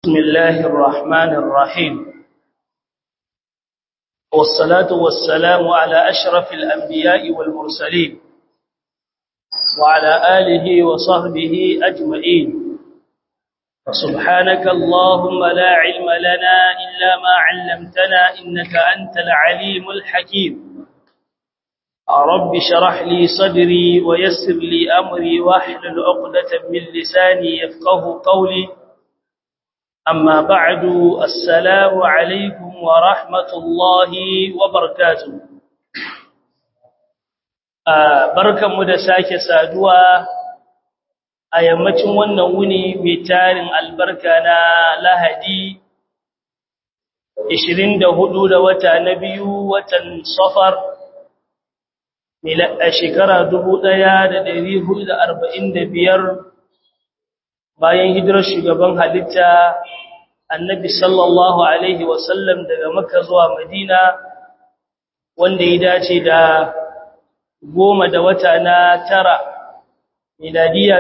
بسم الله الرحمن الرحيم والصلاة والسلام على أشرف الأنبياء والمرسلين وعلى آله وصحبه أجمعين فسبحانك اللهم لا علم لنا إلا ما علمتنا إنك أنت العليم الحكيم رب شرح لي صدري ويسر لي أمري واحلل عقدة من لساني يفقه قولي أما بعد السلام عليكم ورحمة الله وبركاته barkan mu da sake saduwa a yammacin wannan wuni mai tarin albarka na Lahadi 24 da wata na biyu watan Safar a shekara 1445 bayan hijirar shugaban halitta annabi sallallahu alaihi wasallam daga makka zuwa madina wanda ya dace da goma da wata na tara miladiya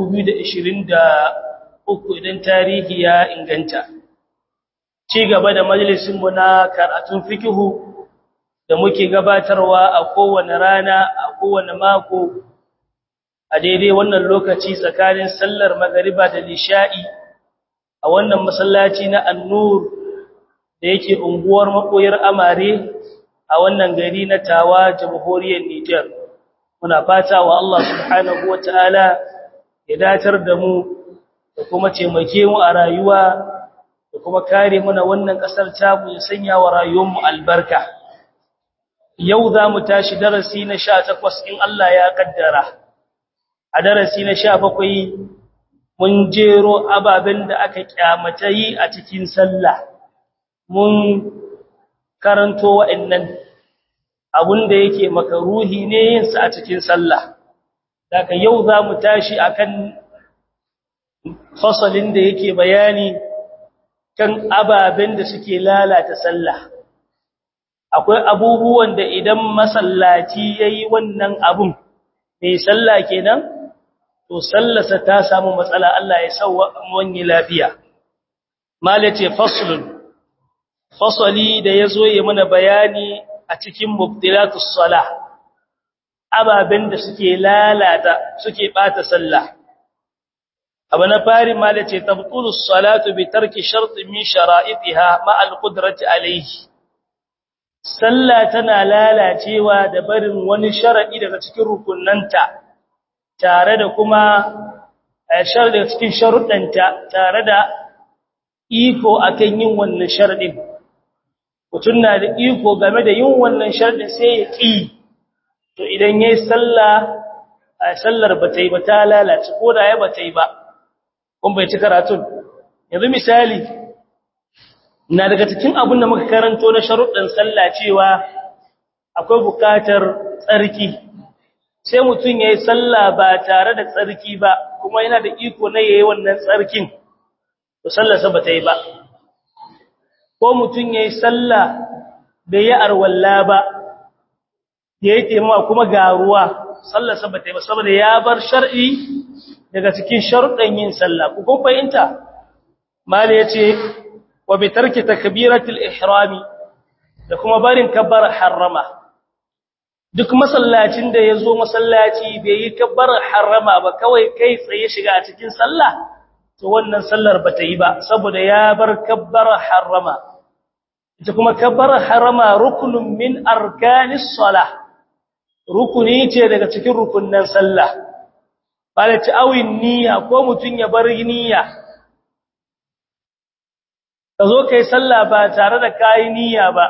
2023 idan tarihi ya inganta ci gaba da majalisinmu na karatun fikihu da muke gabatarwa a kowane rana a kowane mako a daidai wannan lokaci tsakanin sallar magariba da lisha'i a wannan masallaci na annur da yake unguwar makoyar amare a wannan gari na tawa jamhuriyar Nijar muna fata wa Allah subhanahu wataala ya datar da mu da kuma taimake mu a rayuwa da kuma kare mana wannan kasar tamu ya sanya wa rayuwar mu albarka yau za mu tashi darasi na 18 in Allah ya kaddara a darasi na sha bakwai mun jero ababen da aka kyamata yi a cikin sallah mun karanto wa'annan abun da yake makaruhi ne yin sa a cikin sallah daga yau za mu tashi akan fasalin da yake bayani kan ababen da suke lalata sallah akwai abubuwan da idan masallaci yayi wannan abun mai sallah kenan to sallasa ta samu matsala Allah ya sauwa wani lafiya malace faslun fasali da yazo ya mana bayani a cikin mubtilatus salah ababen da suke lalata suke bata sallah abu na fari malace tabtulus salatu bi tarki shartin min shara'itiha ma al-qudrati alayhi sallah tana lalacewa da barin wani sharadi daga cikin rukunnanta tare da kuma shar daga cikin sharuɗanta tare da iko akan yin wannan sharadin mutum na da iko game da yin wannan sharadin sai ya ƙi to idan yayi sallah sallar ba ta yi ba ta lalace ko da ya ba ta yi ba kun bai ci karatun yanzu misali na daga cikin abin da muka karanto na sharuɗin sallah cewa akwai buƙatar tsarki sai mutum ya yi sallah ba tare da tsarki ba kuma yana da iko na yayi wannan tsarkin to sallarsa ba ta yi ba ko mutum ya yi sallah bai yi arwalla ba ya yi taimawa kuma ga ruwa sallarsa ba ta yi ba saboda ya bar shar'i daga cikin sharuɗan yin sallah ku kun fahimta mali ya ce wa bi tarki takbiratul ihrami da kuma barin kabbar harrama duk masallacin da ya zo masallaci bai yi kabbar harama ba kawai kai tsaye shiga a cikin sallah to wannan sallar ba ta yi ba saboda ya bar kabbar harama ita kuma kabbar harama rukunun min arkanis salah rukuni ce daga cikin rukunnan sallah bala ta'awin niyya ko mutun ya bar niyya ka zo kai sallah ba tare da kai niyya ba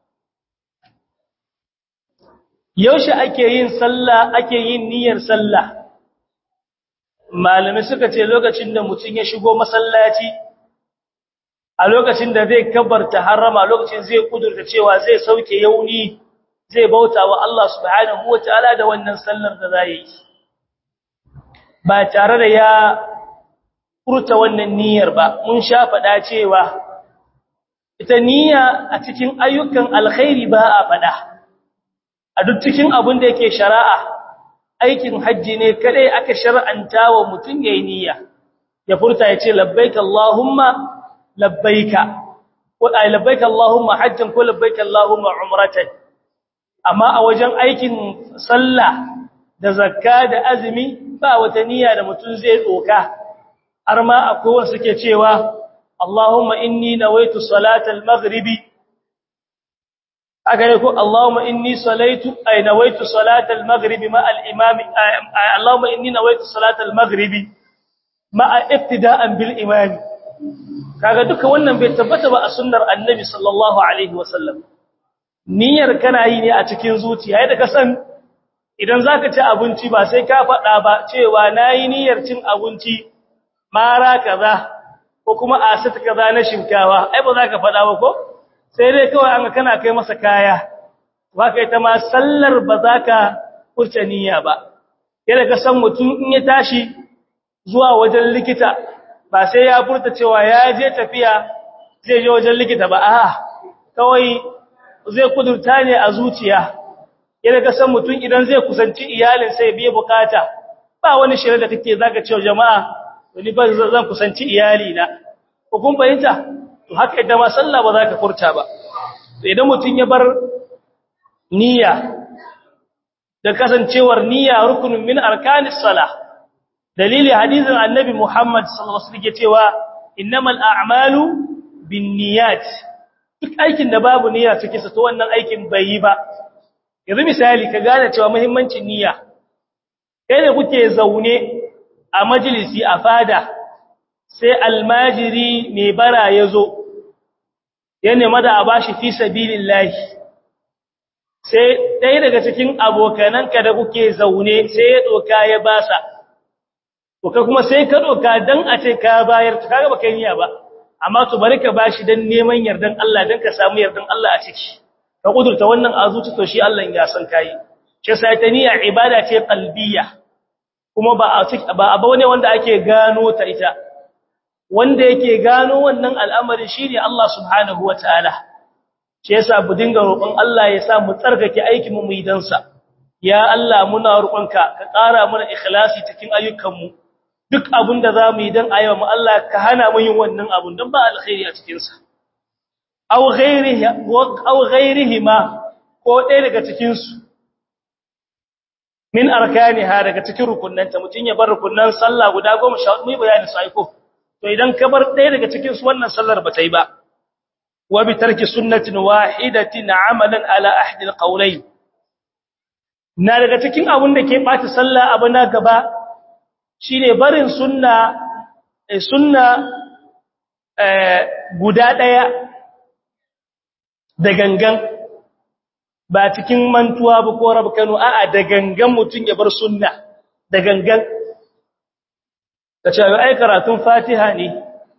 yaushe ake yin sallah ake yin niyyar sallah malami suka ce lokacin da mutum ya shigo masallaci a lokacin da zai kabarta harama lokacin zai kudurta cewa zai sauke yauni zai bauta wa Allah subhanahu wataala da wannan sallar da zai yi ba tare da ya furta wannan niyyar ba mun sha faɗa cewa ita niyya a cikin ayyukan alkhairi ba a faɗa a duk cikin abin da yake shari'a aikin hajji ne kadai aka shar'anta wa mutum yayin niyya ya furta ya ce labbaik allahumma labbaika ko ai labbaika Allahumma hajjan ko labbaika Allahumma umratan amma a wajen aikin sallah da zakka da azumi ba wata niyya da mutum zai doka har ma akwai wanda suke cewa Allahumma inni nawaitu salatal maghribi aka ne ko Allahumma inni salaitu ay nawaitu salatal maghribi ma al imam Allahumma inni nawaitu salatal maghribi ma ibtida'an bil imam kaga duka wannan bai tabbata ba a sunnar annabi sallallahu alaihi wasallam niyyar kana yi ne a cikin zuciya yadda ka san idan zaka ci abinci ba sai ka faɗa ba cewa nayi niyyar cin abinci mara kaza ko kuma asata kaza na shinkawa ai ba za ka faɗa ba ko sai dai kawai an kana kai masa kaya ba kai ta ma sallar ba za ka furta niyya ba yadda ka san mutum in ya tashi zuwa wajen likita ba sai ya furta cewa ya je tafiya zai je wajen likita ba a'a kawai zai kudurta ne a zuciya yadda ka san mutum idan zai kusanci iyalin sai biye bukata ba wani shirin da kake zaka cewa jama'a wani ba zan kusanci iyali na ko kun fahimta to haka idan ma sallah ba za ka furta ba idan mutum ya bar niyya da kasancewar niyya rukunin min arkanis salah dalili hadisin annabi Muhammad sallallahu alaihi wasallam cewa innamal a'malu binniyat duk aikin da babu niyya cikin sa to wannan aikin bai yi ba yanzu misali ka gane cewa muhimmancin niyya kai da kuke zaune a majalisi a fada sai almajiri mai bara ya zo ya nema da a bashi fi sabilillahi sai ɗaya daga cikin abokananka da kuke zaune sai ya ɗoka ya basa to ka kuma sai ka ɗoka don a ce ka bayar to kaga baka niyya ba amma to bari ka bashi don neman yardan Allah don ka samu yardan Allah a ciki ka kudurta wannan azuci to shi Allah ya san kai ce sai ta niyya ibada ce qalbiyya kuma ba a ba abu ne wanda ake gano ta ita wanda yake gano wannan al'amari shine Allah subhanahu wataala shi yasa bu dinga roƙon Allah ya sa mu tsarkake aikin mu yi dan sa ya Allah muna roƙonka ka ƙara mana ikhlasi cikin ayyukan mu duk abin da zamu yi dan ayyama mu Allah ka hana mu yin wannan abun dan ba alkhairi a cikin sa aw ghairihi aw ghairihima ko ɗaya daga cikin su min arkaniha daga cikin rukunnanta mutun ya bar rukunnan sallah guda 14 mu yi bayani su aiko to idan ka bar ɗaya daga cikin su wannan sallar ba ta yi ba wa bi tarki sunnatin wahidatin amalan ala ahdi alqawlayn na daga cikin abun da ke bata sallah abu na gaba shine barin sunna sunna guda ɗaya da gangan ba cikin mantuwa ba ko rabu kanu a'a da gangan mutun ya bar sunna da gangan ka ce ai karatun fatiha ne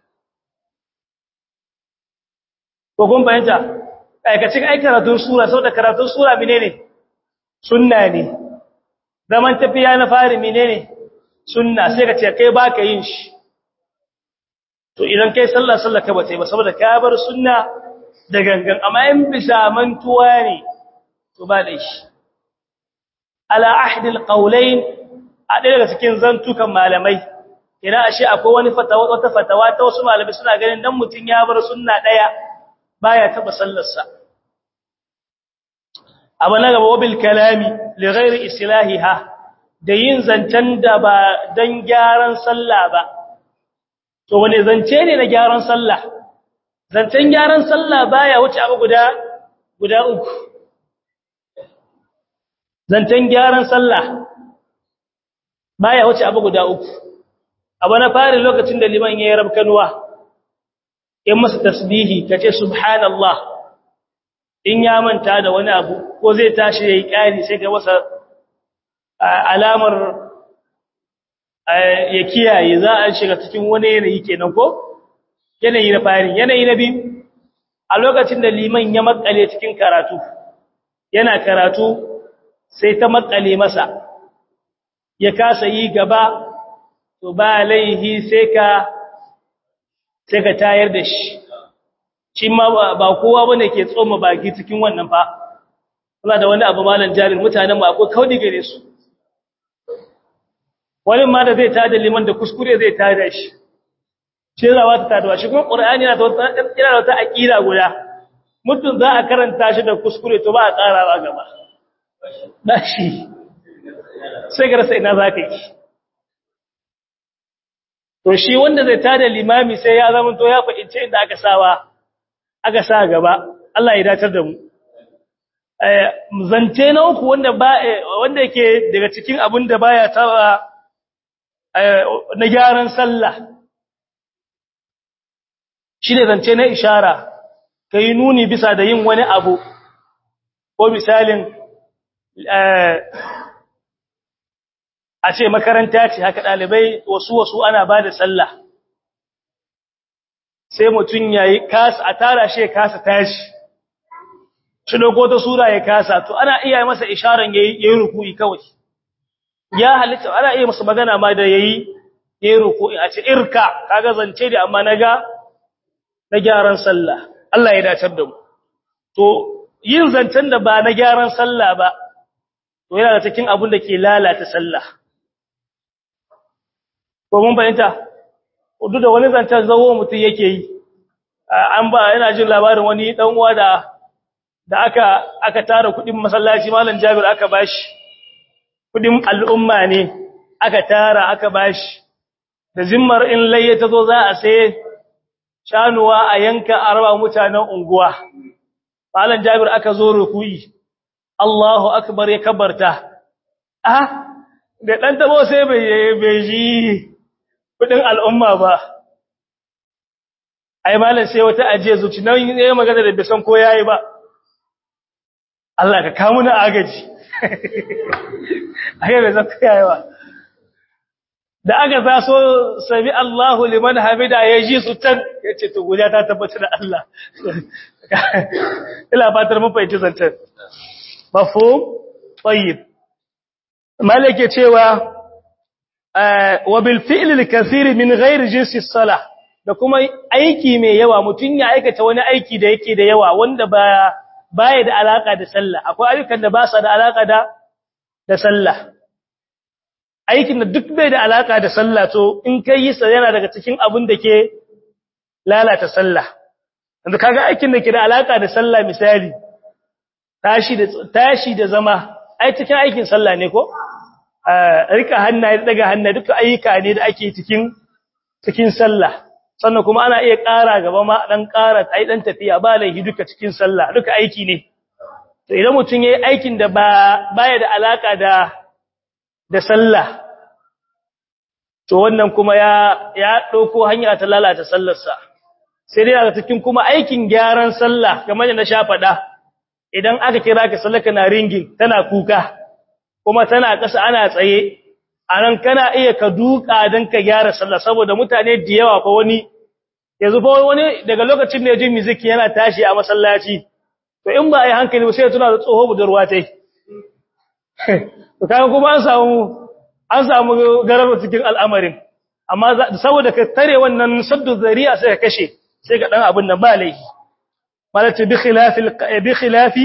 ko kun bayanta aikacin ai karatun sura saboda karatun sura menene sunna ne zaman tafiya na fari menene sunna sai ka ce kai baka yin shi to idan kai sallah sallah ka bace ba saboda ka bar sunna da gangan amma in bisa mantuwa ne to ba da shi ala ahdi alqawlain a ɗaya daga cikin zantukan malamai ina ashe akwai wani fatawa wata fatawa ta wasu malamai suna ganin dan mutun ya bar sunna daya baya taba sallarsa abu na gaba wabil kalami li ghairi islahiha da yin zancen da ba dan gyaran sallah ba to wani zance ne na gyaran sallah zancen gyaran sallah baya wuce abu guda guda uku zancen gyaran sallah baya wuce abu guda uku abu na fari lokacin da liman ya yi rabkanuwa in masa tasbihi ka ce subhanallah in ya manta da wani abu ko zai tashi ya yi ƙari sai ka masa alamar ya kiyaye za a shiga cikin wani yanayi kenan ko yanayi na fari yanayi na biyu a lokacin da liman ya makale cikin karatu yana karatu sai ta makale masa ya kasa yi gaba to ba laihi sai ka sai ka tayar da shi shi ma ba kowa bane ke tsoma baki cikin wannan fa kuma da wani abu malan jarin mutanen ba akwai kaudi gare su wani ma da zai tada liman da kuskure zai tada shi shi zawa ta taduwa shi kuma qur'ani yana da wata yana da wata aqida guda mutum za a karanta shi da kuskure to ba a karawa gaba dashi sai ga rasa ina zaka yi to shi wanda zai tada limami sai ya zama to ya fahimce inda aka sawa aka sa gaba Allah ya datar da mu zance na uku wanda ba wanda yake daga cikin abin da baya taba na gyaran sallah shine zance na ishara kai nuni bisa da yin wani abu ko misalin a ce makaranta ce haka dalibai wasu wasu ana ba da sallah sai mutum yayi kasa a tara shi kasa tashi shi dogo ta sura ya kasa to ana iya masa isharan yayi yayi ruku'i kawai ya halitta ana iya masa magana ma da yayi yayi ruku'i a ce irka kaga zance da amma naga na gyaran sallah Allah ya dace da mu to yin zancen da ba na gyaran sallah ba to yana da cikin abun da ke lalata sallah ko mun bayanta duk da wani zancen zawo mutum yake yi an ba yana jin labarin wani dan uwa da da aka aka tara kudin masallaci malam Jabir aka bashi kudin al'umma ne aka tara aka bashi da zimmar in layya tazo za a sai shanuwa a yanka arba mutanen unguwa malam Jabir aka zo rukuyi Allahu akbar ya kabarta ah da dan tabo sai bai bai ji kudin al'umma ba ai malam sai wata ajiye zuci nan yayin magana da bisan ko yayi ba Allah ka kawo na agaji ai bai zaka yayi ba da aka zaso sami Allahu liman hamida ya ji su tan yace to guda ta tabbata da Allah ila fatar mun fahimci zantar mafhum tayyib malike cewa wa bil fi'l al kathir min ghairi jinsi salah da kuma aiki mai yawa mutun ya aikata wani aiki da yake da yawa wanda ba baya da alaka da sallah akwai ayyukan da ba su da alaka da da sallah aikin da duk bai da alaka da sallah to in kai yi sa yana daga cikin abin da ke lalata sallah yanzu kaga aikin da ke da alaka da sallah misali tashi da tashi da zama ai cikin aikin sallah ne ko rika hannaye daga hannaye duka ayyuka ne da ake cikin cikin sallah sannan kuma ana iya ƙara gaba ma dan ƙara ai dan tafiya ba laihi duka cikin sallah duka aiki ne to idan mutum yayi aikin da ba baya da alaka da da sallah to wannan kuma ya ya dauko hanya ta lalata sallarsa sai dai daga cikin kuma aikin gyaran sallah kamar da na sha fada idan aka kira ka sallah kana ringin tana kuka kuma tana kasa ana tsaye anan kana iya ka duka dan ka gyara sallah saboda mutane da yawa fa wani yanzu fa wani daga lokacin da ya ji music yana tashi a masallaci to in ba ai hankali ba sai ya tuna da tsoho budurwa tai to kaga kuma an samu an samu gararo cikin al'amarin amma saboda ka tare wannan saddu zari'a sai ka kashe sai ka dan abin nan ba laifi malati bi khilafi bi khilafi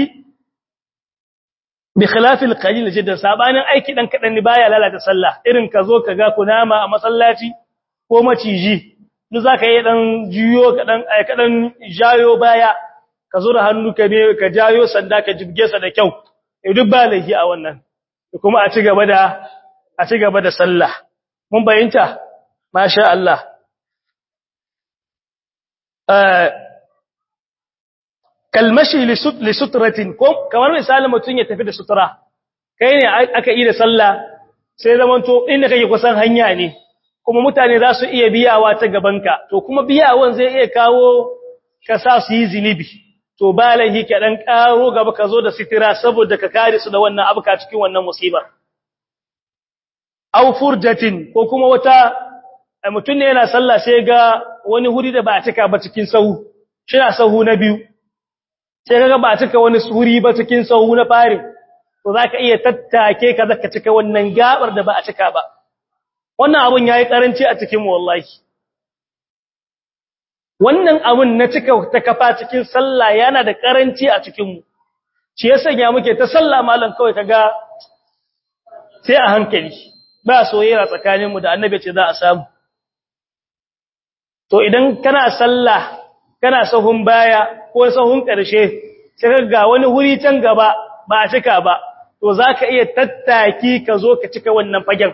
bi khilafi alqalil jiddan sabanin aiki dan kadan ne baya lalata sallah irin ka zo ka ga kunama a masallaci ko maciji duk zaka yi dan jiyo ka dan ka dan jayo baya ka zo da hannu ka ne ka jayo sanda ka jibge sa da kyau duk ba laifi a wannan kuma a ci gaba da a ci gaba da sallah mun bayyanta masha Allah kalmashi li sutratin ko kamar misali mutun ya tafi da sutura kai ne aka yi da sallah sai zaman to inda kake kusan hanya ne kuma mutane za su iya biyawa ta gabanka to kuma biyawan zai iya kawo ka sa su yi zinibi to ba laihi ka dan karo gaba ka zo da sitira saboda ka kare su da wannan abuka cikin wannan musibar aw furjatin ko kuma wata mutum ne yana sallah sai ga wani huri da ba a cika ba cikin sahu shina sahu na biyu sai kaga ba a cika wani huri ba cikin sahu na fari to zaka iya tattake ka zaka cika wannan gabar da ba a cika ba wannan abun yayi karanci a cikin mu wallahi wannan abun na cika ta kafa cikin sallah yana da karanci a cikin mu shi yasa ya muke ta sallah mallan kawai kaga sai a hankali ba soyayya tsakaninmu da annabi ce za a samu to idan kana sallah kana sahun baya ko sahun ƙarshe sai ga wani wuri can gaba ba a cika ba to zaka iya tattaki ka zo ka cika wannan fagen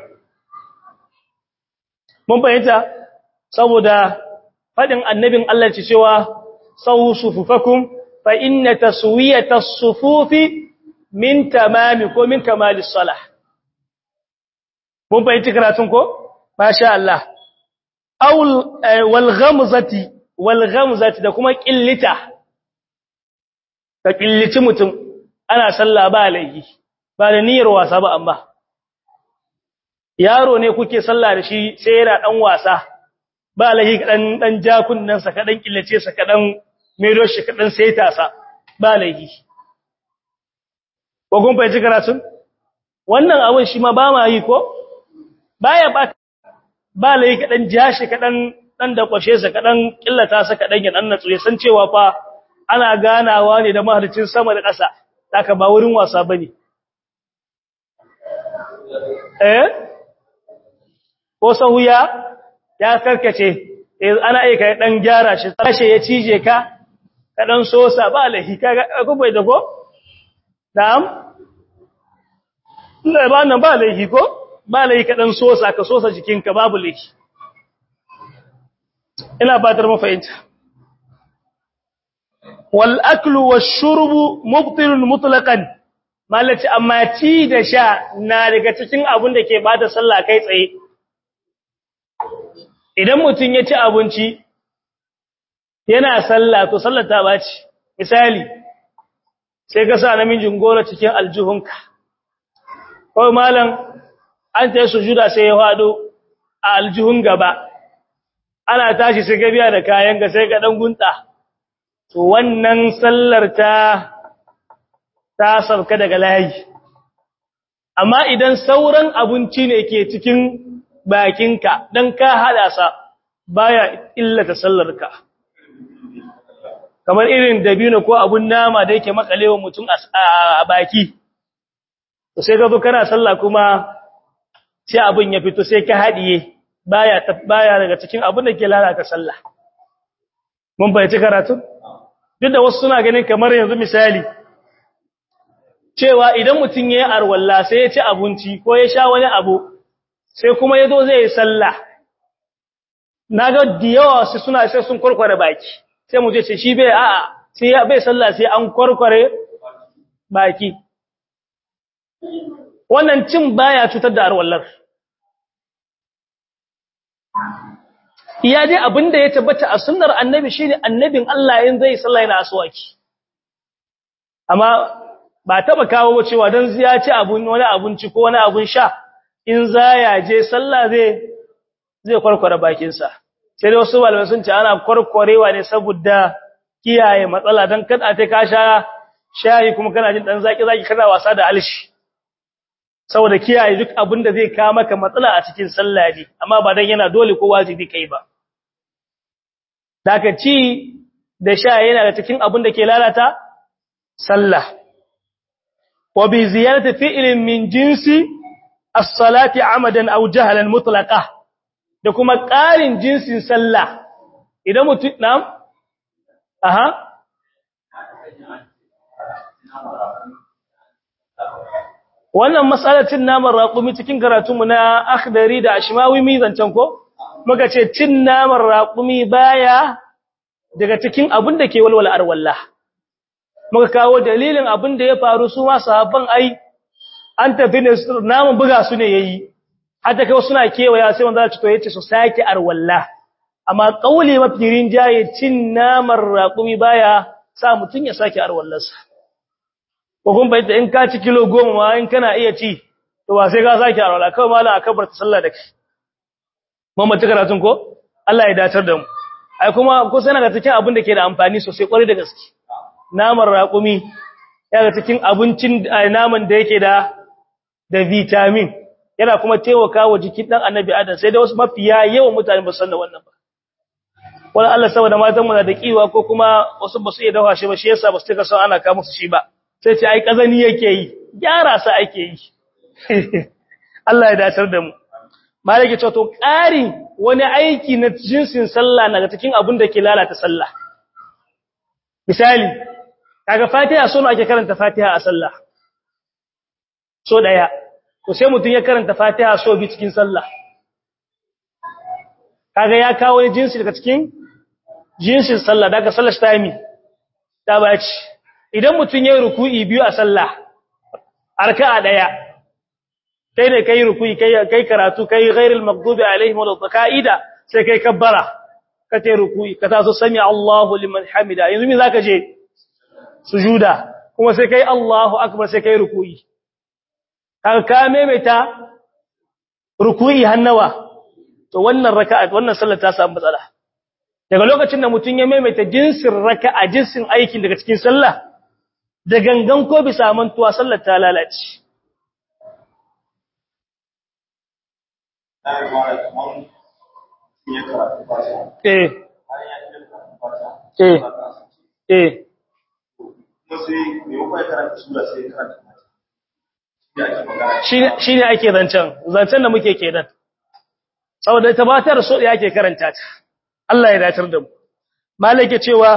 mun bayyana saboda fadin annabin Allah ce cewa sawu sufufakum fa inna taswiyata as-sufufi min tamami ko min kamalis salah mun bayyana karatun ko masha Allah aul wal ghamzati wal ghamzati da kuma qillita ka qillici mutum ana sallah ba laifi ba da niyyar wasa ba amma yaro ne kuke sallah da shi sai yana dan wasa ba laifi kadan dan jakunnan sa kadan killace sa kadan mero shi kadan saita sa ba laifi ko kun fahimci karatun wannan abin shi ma ba ma yi ko baya ba ba lai kadan jashi kadan dan da kwashe sa kadan killata sa kadan ya dan natsu ya san cewa fa ana ganawa ne da mahalicin sama da ƙasa haka ba wurin wasa bane eh ko sahuya ya karkace eh ana aika dan gyara shi tashi ya cije ka kadan sosa ba lahi kaga ko bai da ko na'am Allah ba nan ba lahi ko ba lahi kadan sosa ka sosa jikinka babu lahi ina batar mafahimta wal aklu wash-shurbu mubtilun mutlaqan malaci amma ci da sha na daga cikin abun da ke bada sallah kai tsaye idan mutun ya ci abinci yana sallah to sallar ta baci misali sai ka sa namijin gora cikin aljuhunka ko malam an ta sujuda sai ya fado a aljuhun gaba ana tashi sai gabiya da kayan ga sai ga dan gunta to wannan sallar ta ta sauka daga layi amma idan sauran abinci ne ke cikin bakinka dan ka hada sa baya illata sallarka kamar irin dabino ko abun nama da yake makalewa mutum a baki to sai ka zo kana sallah kuma sai abun ya fito sai ka hadiye baya baya daga cikin abun da ke lalata sallah mun bai ci karatu duk da wasu suna ganin kamar yanzu misali cewa idan mutum ya yi arwalla sai ya ci abinci ko ya sha wani abu sai kuma ya zo zai yi sallah na ga da yawa su suna sai sun kwarkware baki sai mu je ce shi bai a'a sai ya bai sallah sai an kwarkware baki wannan cin baya cutar da arwallar iya dai abinda ya tabbata a sunnar annabi shine annabin Allah in zai sallah yana aswaki amma ba taba kawo cewa dan ya ci abun wani abunci ko wani abun sha in za ya je sallah zai zai kwarkware bakin sa sai wasu malamai sun ce ana kwarkwarewa ne saboda kiyaye matsala dan kada ta ka sha shayi kuma kana jin dan zaki zaki kana wasa da alshi saboda kiyaye duk abin da zai kawo maka matsala a cikin sallah ne amma ba dan yana dole ko wajibi kai ba daga ci da sha yana da cikin abin da ke lalata sallah wa bi ziyarati fi'lin min jinsi as-salati amadan aw jahlan mutlaqa da kuma ƙarin jinsin sallah idan mutum na'am aha wannan matsalar cin naman raƙumi cikin karatunmu na akhdari da ashmawi mi zancen ko muka ce cin naman raƙumi baya daga cikin abin da ke walwala arwalla muka kawo dalilin abin da ya faru su ma sahabban ai an tafi ne naman buga su ne yayi hatta kai suna kewaya sai wanda ci to yace su sake arwalla amma kauli mafirin jaye cin naman raƙumi baya sa mutun ya sake arwallarsa ko kun bayyana in ka ci kilo goma ma in kana iya ci to ba sai ka sake arwala kawai mallan akabar ta sallah da kai mun mutu karatun ko Allah ya dacar da mu ai kuma ko sai daga cikin abin da ke da amfani sosai kwarai da gaske naman raƙumi yana cikin abincin naman da yake da da vitamin yana kuma taimakawa jikin dan annabi adam sai da wasu mafiya yawan mutane ba san da wannan ba wala Allah saboda matan mu na da kiwa ko kuma wasu ba su iya dafa shi ba shi yasa ba su tuka son ana ka musu shi ba sai ce ai kazani yake yi gyara sa ake yi Allah ya dacar da mu malaki ce to ƙari wani aiki na jinsin sallah na cikin abin da ke lalata sallah misali kaga fatiha so ake karanta fatiha a sallah so daya to sai mutum ya karanta fatiha so bi cikin sallah kaga ya kawo wani jinsi daga cikin jinsin sallah daga sallar time ta baci idan mutum ya ruku'i biyu a sallah arka'a daya kai ne kai ruku'i kai kai karatu kai ghairil maghdubi alaihim wal qaida sai kai kabbara ka tai ruku'i ka taso sami Allahu liman hamida yanzu me zaka je sujuda kuma sai kai Allahu akbar sai kai ruku'i kaga ka maimaita ruku'i hannawa to wannan raka'a wannan sallar ta samu matsala daga lokacin da mutum ya maimaita jinsin raka'a jinsin aikin daga cikin sallah da gangan ko bisa mantuwa sallar ta lalace eh eh eh shi ne ake zancen zancen da muke kenan saboda tabbatar so da yake karanta ta Allah ya datar da mu malaka cewa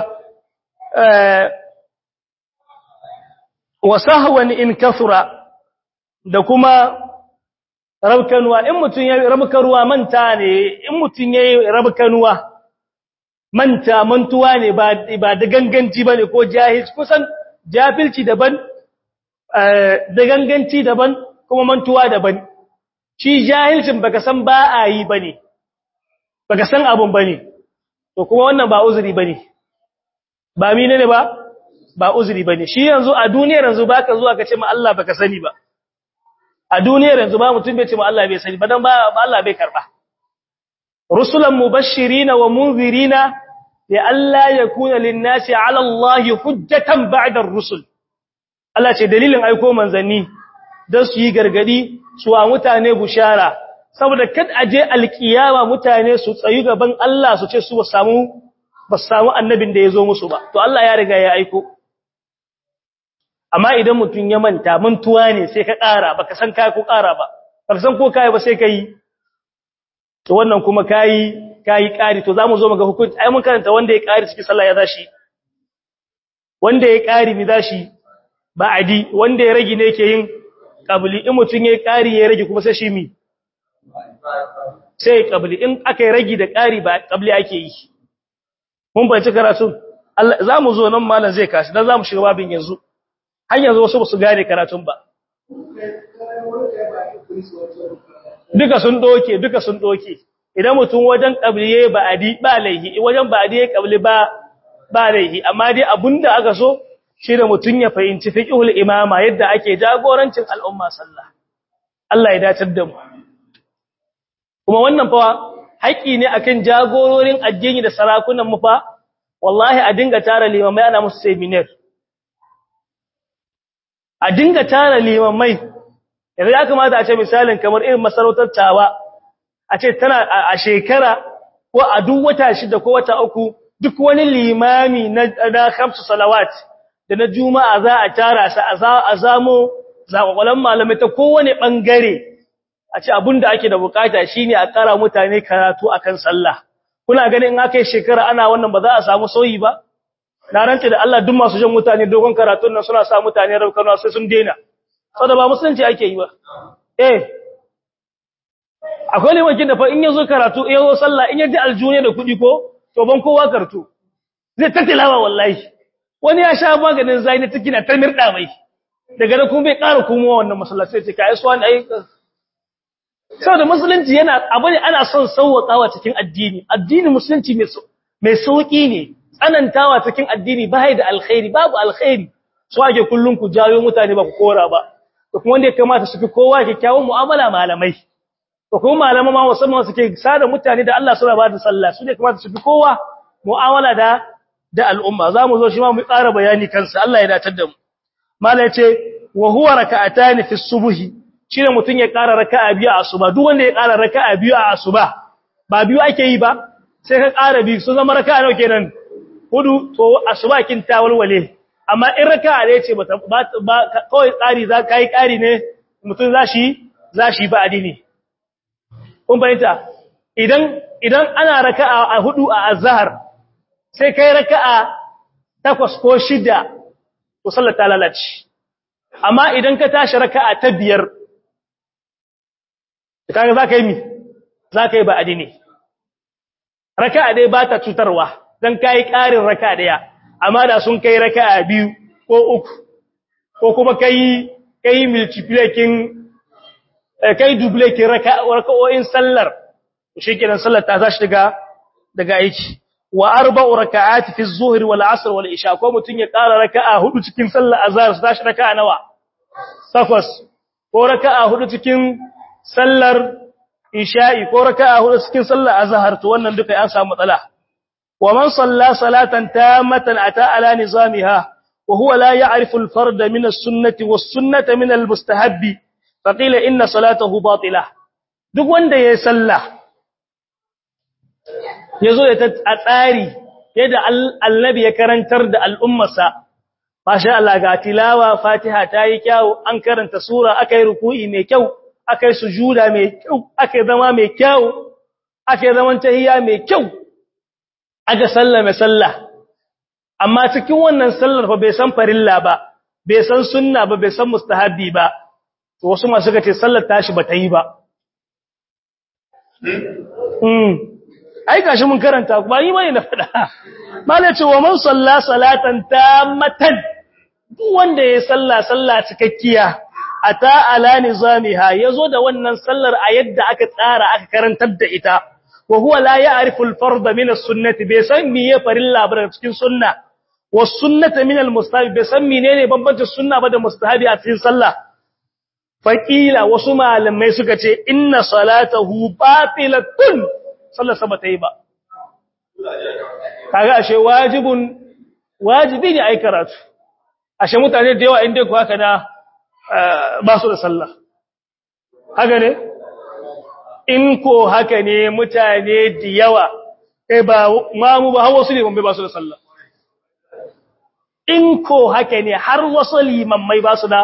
wa sahwan in kathura da kuma rabkanuwa in mutun ya rabkanuwa manta ne in mutun yayi rabkanuwa manta mantuwa ne ba ba da ganganci bane ko jahil kusan jafilci daban da ganganci daban kuma mantuwa daban shi jahilcin baka san ba a yi bane baka san abun bane to kuma wannan ba uzuri bane ba mine ne ba ba uzuri bane shi yanzu a duniyar yanzu baka zuwa ka ce ma Allah baka sani ba a duniyar yanzu ba mutum bai ce ma Allah bai sani ba dan ba Allah bai karba rusulan mubashirina wa munzirina li alla yakuna lin-nasi 'ala Allah hujjatan ba'da ar-rusul Allah ce dalilin aiko manzanni don su yi gargadi su wa mutane bushara saboda kad aje alkiyama mutane su tsayu gaban Allah su ce su ba samu ba samu annabin da ya zo musu ba to Allah ya riga ya aiko amma idan mutum ya manta mantuwa ne sai ka ƙara baka san kai ko ƙara ba baka san ko kai ba sai kai to wannan kuma kai kai ƙari to zamu zo muga hukunci ai mun karanta wanda ya ƙari cikin sallah ya zashi wanda ya ƙari mi zashi ba adi wanda ya rage ne yake yin qabli in mutun ya ƙari ya rage kuma sai shi mi sai qabli in aka yi rage da ƙari ba qabli ake yi mun bai karatu Allah zamu zo nan malam zai kashi dan zamu shiga babin yanzu har yanzu wasu ba su gane karatun ba duka sun doke duka sun doke idan mutum wajen qabliye ba adi ba laihi wajen ba adi qabli ba ba laihi amma dai abunda aka so shi da mutum ya fahimci fiqhul imama yadda ake jagorancin al'umma sallah Allah ya dacar da mu kuma wannan fa haƙi ne akan jagororin addini da sarakunan mu fa wallahi a dinga tara limamai ana musu seminar a dinga tara limamai yanzu ya kamata a ce misalin kamar irin masarautar tawa a ce tana a shekara ko a duk wata shida ko wata uku duk wani limami na na khamsu salawat da na juma'a za a tara sa a zamo zakwalan malamai ta kowane bangare a ce abinda ake da bukata shine a kara mutane karatu akan sallah kuna ganin in aka yi shekara ana wannan ba za a samu sauyi ba na rantse da Allah duk masu jan mutane dogon karatun nan suna sa mutane raukana sai sun daina saboda ba musulunci ake yi ba eh akwai limakin da fa in yazo karatu in yazo sallah in yaji aljune da kudi ko to ban kowa karatu zai ta tilawa wallahi wani ya sha maganin zai na tikina ta mirda mai daga nan kuma bai ƙara komowa wannan masallaci sai kai su wani ai saboda musulunci yana abu ne ana son sauwakawa cikin addini addini musulunci mai mai sauki ne tsanantawa cikin addini ba da alkhairi babu alkhairi su ake kullun ku jawo mutane ba ku kora ba to kuma wanda ya kamata su fi kowa kyakkyawan mu'amala malamai to kuma malama ma musamman suke sada mutane da Allah suna ba da sallah su ne kamata su fi kowa mu'amala da da al'umma zamu zo shi ma mu ƙara bayani kansa Allah ya datar da mu malai ce wa huwa raka'atan fi subhi shine mutun ya ƙara raka'a biyu a asuba duk wanda ya ƙara raka'a biyu a asuba ba biyu ake yi ba sai ka ƙara biyu sun zama raka'a nawa kenan hudu to asuba kin ta walwale amma in raka'a ne ce ba kawai tsari za ka yi ƙari ne mutum za shi za shi ba adini kun fahimta idan idan ana raka'a a hudu a azhar sai kai raka'a takwas ko shida to sallar ta lalace amma idan ka tashi raka'a ta biyar kaga zaka yi mi zaka yi ba'adi ne raka'a dai ba ta cutarwa dan kai ƙarin raka'a daya amma da sun kai raka'a biyu ko uku ko kuma kai kai multiplicating kai dublekin raka'o'in sallar shikenan sallar ta tashi daga daga aiki wa arba'u raka'ati fi az-zuhr wal 'asr wal isha ko mutun ya ƙara raka'a hudu cikin sallar azhar su tashi raka'a nawa takwas ko raka'a hudu cikin sallar isha'i ko raka'a hudu cikin sallar azhar to wannan duka ya samu matsala wa man salla salatan tamatan ata ala nizamiha wa huwa la ya'rifu al-fard min as-sunnati was-sunnata min al-mustahabbi faqila inna salatahu batila duk wanda yayi sallah yazo ya a tsari yadda annabi ya karantar da al'ummarsa masha Allah ga tilawa fatiha tayi kyau an karanta sura akai ruku'i mai kyau akai sujuda mai kyau akai zama mai kyau akai zaman tahiyya mai kyau aga sallame sallah amma cikin wannan sallar fa bai san farilla ba bai san sunna ba bai san mustahabi ba to wasu masu suka ce sallar tashi bata yi ba mm ai gashi mun karanta ba yi bane na fada mala ce wa man salla salatan tammatan duk wanda ya salla salla cikakkiya ata ala nizamiha yazo da wannan sallar a yadda aka tsara aka karantar da ita wa huwa la ya'rifu al-fard min as-sunnati bai san miye farilla ba cikin sunna was sunnata min al-mustahabi bai san menene bambancin sunna ba da mustahabi a cikin sallah faƙila wasu malamai suka ce inna salatahu batilatun sallar sa bata yi ba kaga ashe wajibun wajibi ne ai karatu ashe mutane da yawa inda ku haka na ba su da sallah haka ne in ko haka ne mutane da yawa kai ba mamu ba har wasu liman ba su da sallah in ko haka ne har wasu limammai ba su da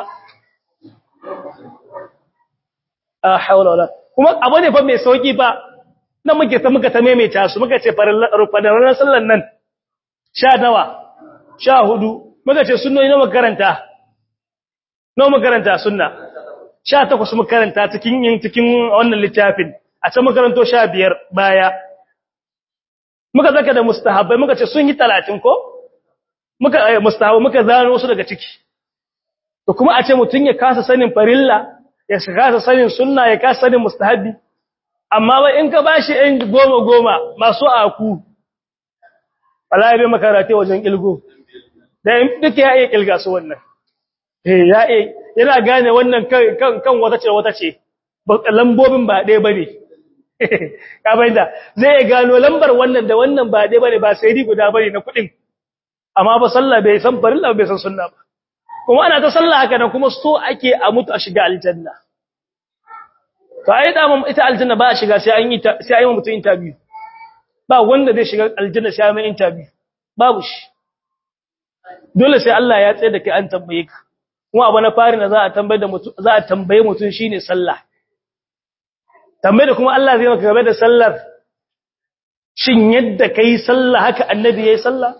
a haula wala kuma abu ne fa mai sauki ba nan muke ta muka ta maimaita su muka ce farin sallan nan sha nawa sha hudu muka ce sunnoni na makaranta na makaranta sunna sha takwas makaranta cikin yin cikin wannan littafin a can makaranto sha biyar baya muka zaka da mustahabbai muka ce sun yi talatin ko muka mustahabbai muka zano wasu daga ciki to kuma a ce mutum ya kasa sanin farilla ya kasa sanin sunna ya kasa sanin mustahabi amma ba in ka bashi ɗan goma goma masu aku wallahi bai makarate wajen kilgo da duka ya iya kilga su wannan eh ya iya yana gane wannan kan kan wata ce wata ce lambobin ba ɗaya bane ka bayyana zai iya gano lambar wannan da wannan ba ɗaya bane ba sai guda bane na kuɗin amma ba sallah bai san farilla bai san sunna ba kuma ana ta sallah haka nan kuma so ake a mutu a shiga aljanna to ai da ita aljanna ba a shiga sai an yi sai an yi mutu interview ba wanda zai shiga aljanna sai an yi interview babu shi dole sai Allah ya tsaye da kai an tambaye ka kuma abu na fari na za a tambaye da mutu za a tambaye mutun shine sallah tambaye da kuma Allah zai maka game da sallar shin yadda kai sallah haka annabi yayi sallah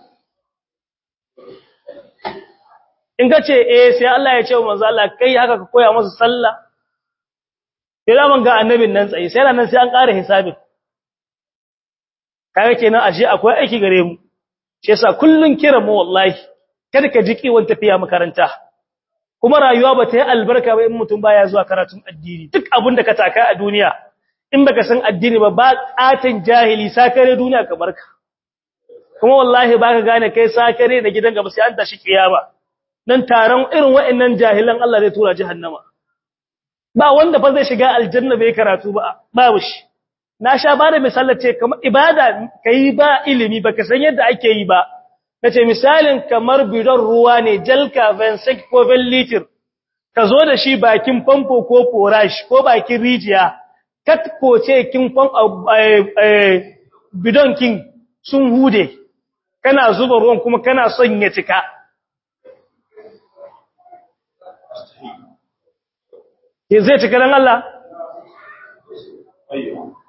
in ka ce eh sai Allah ya ce wa manzo Allah kai haka ka koya masa sallah sai man ga annabin nan tsaye sai nan sai an ƙara hisabin kaga kenan ashe akwai aiki gare mu shi yasa kullun kira mu wallahi kada ka ji kiwon tafiya makaranta kuma rayuwa ba ta yi albarka ba in mutum baya zuwa karatun addini duk abin da ka taka a duniya in baka san addini ba ba katin jahili sakare duniya ka barka kuma wallahi baka gane kai sakare da gidan gaba sai an tashi kiyama dan taron irin waɗannan jahilan Allah zai tura jahannama ba wanda fa zai shiga aljanna bai karatu ba babu shi na sha bada misalar ce kamar ibada kai ba ilimi baka san yadda ake yi ba nace misalin kamar bidon ruwa ne jalka 26 ko liter ka zo da shi bakin famfo ko forage ko bakin rijiya kat koce kin fam bidon kin sun hude kana zuba ruwan kuma kana son ya cika zai cika dan Allah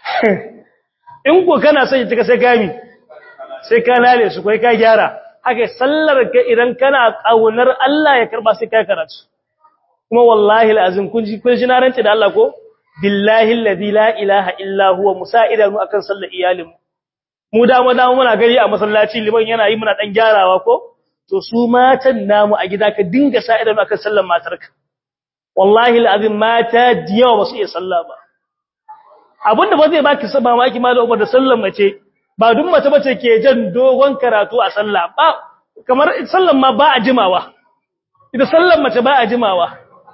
in ko kana son ya cika sai kami sai ka lale su kai ka gyara haka sallar ka idan kana kaunar Allah ya karba sai ka karatu kuma wallahi alazim kun ji kun ji na rance da Allah ko billahi alladhi la ilaha illa huwa musa'idanu akan sallar iyalin mu da mu da muna gari a masallaci liman yana yi muna dan gyarawa ko to su matan namu a gida ka dinga sa'idanu akan sallar matarka wallahi alazim mata diyawa ba su iya sallah ba abinda ba zai baki saba maki ma da umar da sallar mace ba duk mace bace ke jan dogon karatu a sallah ba kamar sallar ma ba a jimawa ita sallar mace ba a jimawa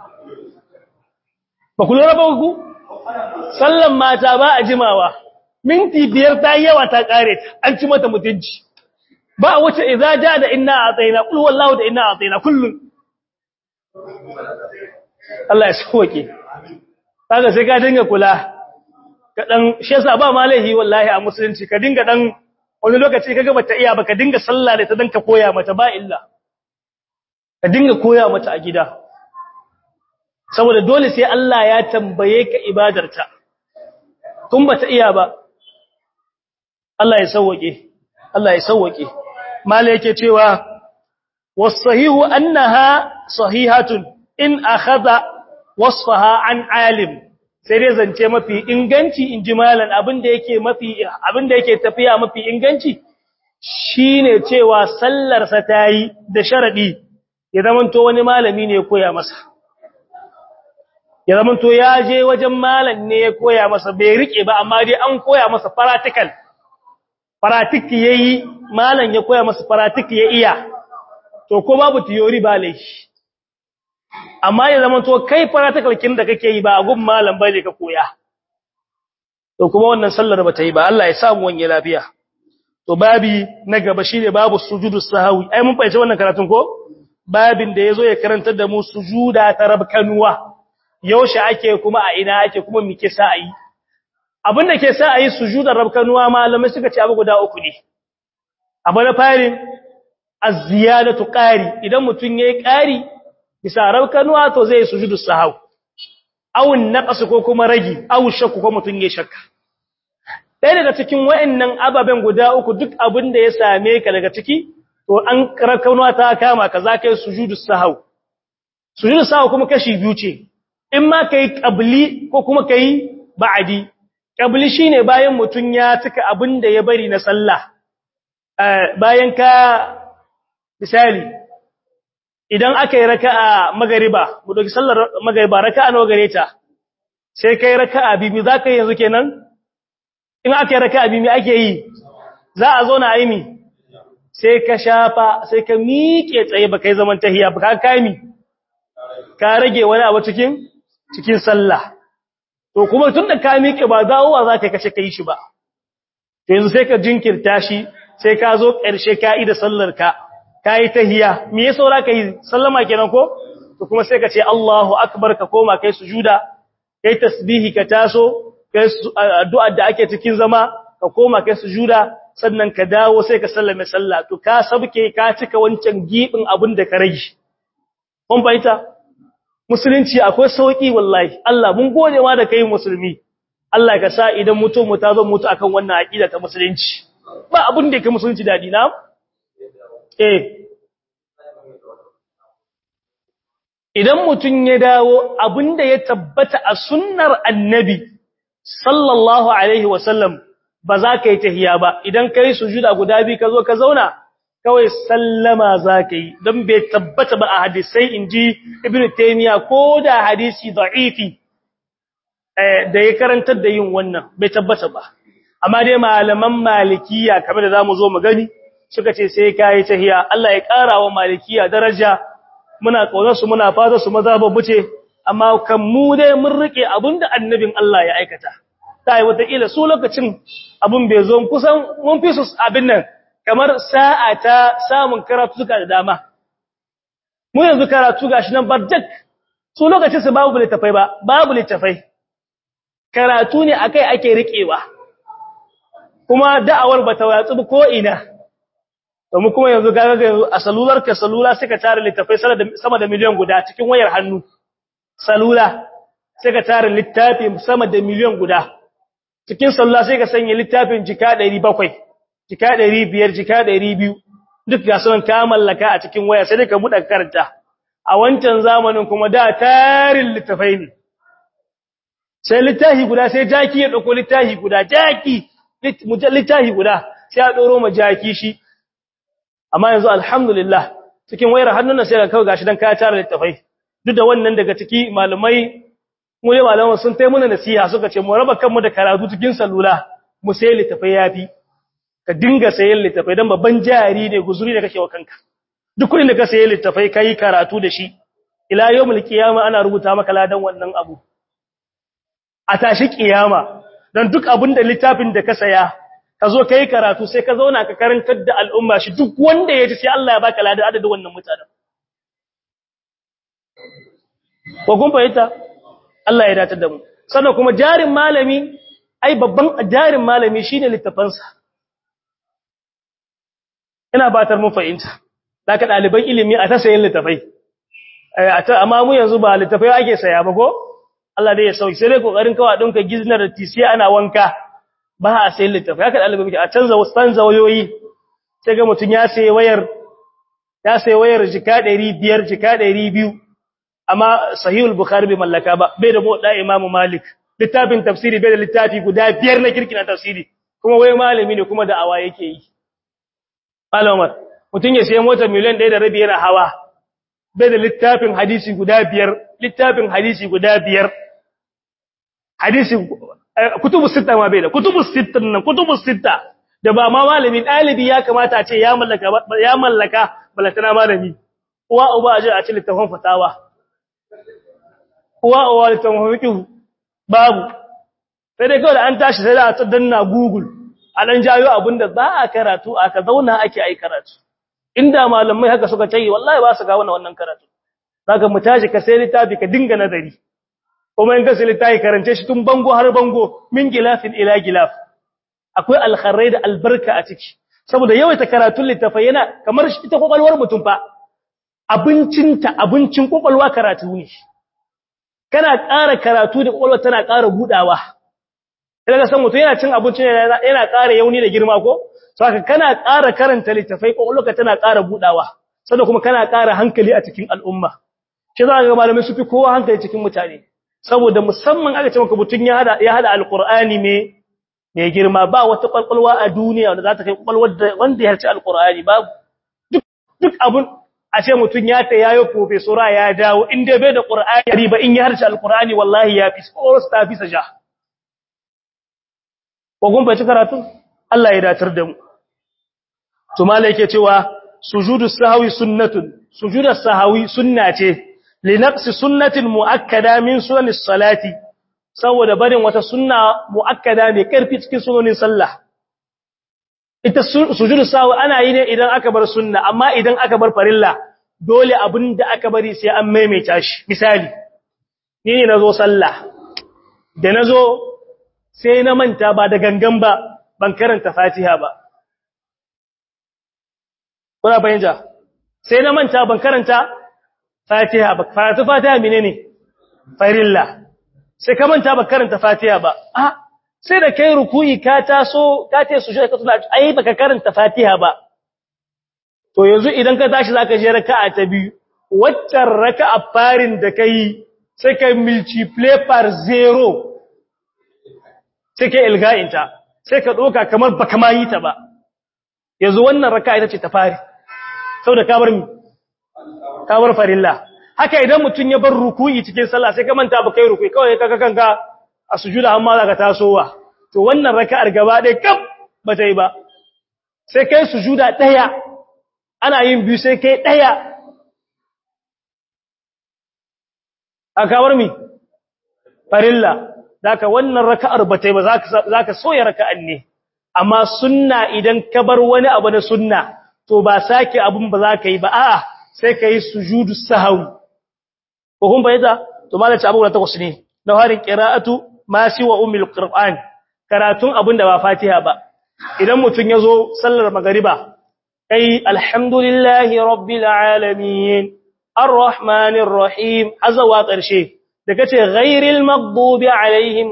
ba ku lura ba ku sallar mata ba a jimawa minti biyar ta yawa ta kare ta an ci mata mutunci ba wace idza ja da inna ataina qul wallahu da inna ataina kullun Allah ya sauke kaga sai ka dinga kula ka dan shi yasa ba malahi wallahi a musulunci ka dinga dan wani lokaci kaga bata iya ba ka dinga sallah da ta dan ka koya mata ba illa ka dinga koya mata a gida saboda dole sai Allah ya tambaye ka ibadarta tun bata iya ba Allah ya sauke Allah ya sauke malai yake cewa was-sahihu annaha sahihatun in akhadha wasfaha an alim sai dai zance mafi inganci in ji malan abinda yake mafi abinda yake tafiya mafi inganci shine cewa sallar sa tayi da sharadi ya zamanto wani malami ne ya koya masa ya zamanto ya je wajen malam ne ya koya masa bai rike ba amma dai an koya masa practical practical yayi malam ya koya masa practical ya iya to ko babu theory ba laifi amma ya zama to kai practical kin da kake yi ba a gun malam bane ka koya to kuma wannan sallar ba ta yi ba Allah ya samu wani lafiya to babi na gaba shine babu sujudu sahwi ai mun fahimci wannan karatun ko babin da yazo ya karantar da mu sujuda ta rabkanuwa yaushe ake kuma a ina ake kuma me ke sa ayi abin da ke sa ayi sujudar rabkanuwa malamai suka ce abu guda uku ne abu na farin az-ziyadatu qari idan mutun yayi qari bisa rabkanuwa to zai sujudu sahau awun naqas ko kuma ragi aw shakku ko mutun yayi shakka ɗaya daga cikin wayannan ababen guda uku duk abin da ya same ka daga ciki to an rabkanuwa ta kama ka za kai sujudu sahau sujudu sahau kuma kashi biyu ce in ma kai qabli ko kuma kai ba'di qabli shine bayan mutun ya cika abin da ya bari na sallah bayan ka misali idan aka yi raka'a magariba mu doki sallar magariba raka'a nawa gare ta sai kai raka'a bibi za ka yi yanzu kenan in aka yi raka'a bibi ake yi za a zo na aimi sai ka shafa sai ka miƙe tsaye ba kai zaman tahiya ba ka kami ka rage wani abu cikin cikin sallah to kuma tun da ka miƙe ba dawowa za ka kashe ka yi shi ba to yanzu sai ka jinkirta shi sai ka zo ƙarshe ka yi da sallar ka ka yi tahiya me ya saura ka yi sallama kenan ko to kuma sai ka ce Allahu akbar ka koma kai sujuda kai tasbihi ka taso kai addu'a da ake cikin zama ka koma kai sujuda sannan ka dawo sai ka sallame sallah to ka sabke ka cika wancan gibin abin da ka rage kun baita musulunci akwai sauki wallahi Allah mun gode ma da kai musulmi Allah ka sa idan mutum mu ta zo mutu akan wannan aqida ta musulunci ba abin da yake musulunci dadi na eh idan mutum ya dawo abinda ya tabbata a sunnar annabi sallallahu alaihi wasallam ba za ka yi tahiya ba idan ka yi sujuda guda biyu ka zo ka zauna kawai sallama za ka yi don bai tabbata ba a hadisai in ji ibn taimiyya ko da hadisi da'ifi da ya karantar da yin wannan bai tabbata ba amma dai malaman malikiya kamar da za mu zo mu gani suka ce sai ka yi tahiya Allah ya ƙara wa malikiya daraja muna ƙaunarsu muna fata su maza babu ce amma kan mu dai mun rike abinda annabin Allah ya aikata ta yi wataƙila su lokacin abin bai zo kusan mun fi su abin nan kamar sa'a ta samun karatu suka da dama mu yanzu karatu gashi nan barjak su lokacin su babu littafai ba babu littafai karatu ne akai ake riƙewa kuma da'awar bata watsu ko ina domin kuma yanzu gaga yanzu a salular ka salula suka tare littafai sama da miliyan guda cikin wayar hannu salula suka tare littafi sama da miliyan guda cikin sallah sai ka sanya littafin jika 700 jika 500 jika 200 duk ga sunan ka mallaka a cikin waya sai ka buɗe karanta a wancan zamanin kuma da tarin littafai ne sai littafi guda sai jaki ya dauko littafi guda jaki littafi guda sai a doro ma jaki shi amma yanzu alhamdulillah cikin wayar hannun sai ka kawo gashi dan ka tara littafai duk da wannan daga ciki malamai mu ne malaman sun tai muna nasiha suka ce mu raba kanmu da karatu cikin salula mu sai littafai yafi ka dinga sayen littafai dan babban jari ne guzuri da kake wa kanka duk kudin da ka sayi littafai kai karatu da shi ila yawmul qiyama ana rubuta maka ladan wannan abu a tashi kiyama dan duk abin da littafin da ka saya ka zo kai karatu sai ka zauna ka karantar da al'umma shi duk wanda ya ji sai Allah ya baka ladan adadin wannan mutanen ko kun fahimta Allah ya datar da mu sannan kuma jarin malami ai babban jarin malami shine littafansa ina batar mu fahimta zaka daliban ilimi a ta sayin littafai amma mu yanzu ba littafai ake saya ba ko Allah dai ya sauki sai dai kokarin kawa dinka giznar tisiya ana wanka ba a sayin littafai haka dalibai muke a canza canza wayoyi sai ga mutun ya sayi wayar ya sayi wayar jika 500 jika 200 amma sahihul bukhari bai mallaka ba bai da da imamu malik littafin tafsiri bai da littafi guda biyar na kirkina tafsiri kuma wai malami ne kuma da awa yake yi malamar mutum ya sayi motar miliyan ɗaya da rabi yana hawa bai da littafin hadisi guda biyar littafin hadisi guda biyar hadisi kutubu sita ma bai da kutubu sita nan kutubu sita da ba ma malami ɗalibi ya kamata a ce ya mallaka ya mallaka balatana malami uwa uba a je a ci littafin fatawa uwa uwa littafin fiqh babu sai dai kawai da an tashi sai da a danna google a dan jayo abinda za a karatu aka zauna ake ai karatu inda malamai haka suka tayi wallahi ba su ga wannan wannan karatu zaka mu tashi ka sai littafi ka dinga nazari kuma in ka sai littafi karance shi tun bango har bango min gilafin ila gilaf akwai alkharai da albarka a ciki saboda yawaita karatun littafai yana kamar shi ita kokalwar mutum fa abincinta abincin kokalwa karatu ne kana ƙara karatu da kokalwa tana ƙara budawa idan ka san mutum yana cin abinci yana ƙara yauni da girma ko saka kana ƙara karanta littafai kokolwa tana ƙara budawa sannan kuma kana ƙara hankali a cikin al'umma shi za ga malamai su fi kowa hankali cikin mutane saboda musamman aka ce maka mutum ya hada ya hada alqur'ani me mai girma ba wata kwalkwalwa a duniya wanda za ta kai kwalwar da wanda ya harci alqur'ani babu duk duk abun a ce mutum ya ta yayo professora ya dawo in dai bai da qur'ani ba in ya harci alqur'ani wallahi ya fi ko ta fi saja ko kun bai karatu Allah ya datar da mu to malai yake cewa sujudu sahwi sunnatun sujudu sahwi sunna ce li naqsi sunnatin muakkada min sunanis salati saboda barin wata sunna muakkada mai karfi cikin sunonin sallah ita sujudu sahwi ana yi ne idan aka bar sunna amma idan aka bar farilla dole abinda aka bari sai an maimaita shi misali ni ne nazo sallah da nazo sai na manta ba da gangan ba ban karanta fatiha ba kuna fahimta sai na manta ban karanta fatiha ba karatu fatiha menene farilla sai ka manta ba karanta fatiha ba a sai da kai ruku'i ka taso ka ce sujud ka tuna ai baka karanta fatiha ba to yanzu idan ka tashi zaka je raka'a ta biyu waccan raka'a farin da kai sai ka multiply par 0 sai ka ilga'inta sai ka doka kamar baka ma yi ta ba yanzu wannan raka'a ita ce ta fari saboda ka bar mi ka bar farilla haka idan mutun ya bar ruku'i cikin sallah sai ka manta ba kai ruku'i kawai kaga kanka a sujuda amma zaka tasowa to wannan raka'ar gaba ɗaya kaf ba ta yi ba sai kai sujuda ɗaya ana yin biyu sai kai ɗaya a kawar mi farilla zaka wannan raka'ar ba ta yi ba zaka soya raka'an ne amma sunna idan ka bar wani abu na sunna to ba sake abun ba za ka yi ba a'a sai ka yi sujudu sahawi ko kun bayyana to malaci abu da takwas ne na harin qira'atu ma si wa ummul qur'an karatun abun da ba fatiha ba idan mutun yazo sallar magriba kai alhamdulillahi rabbil alamin arrahmanir rahim azawa karshe da kace ghairil maghdubi alaihim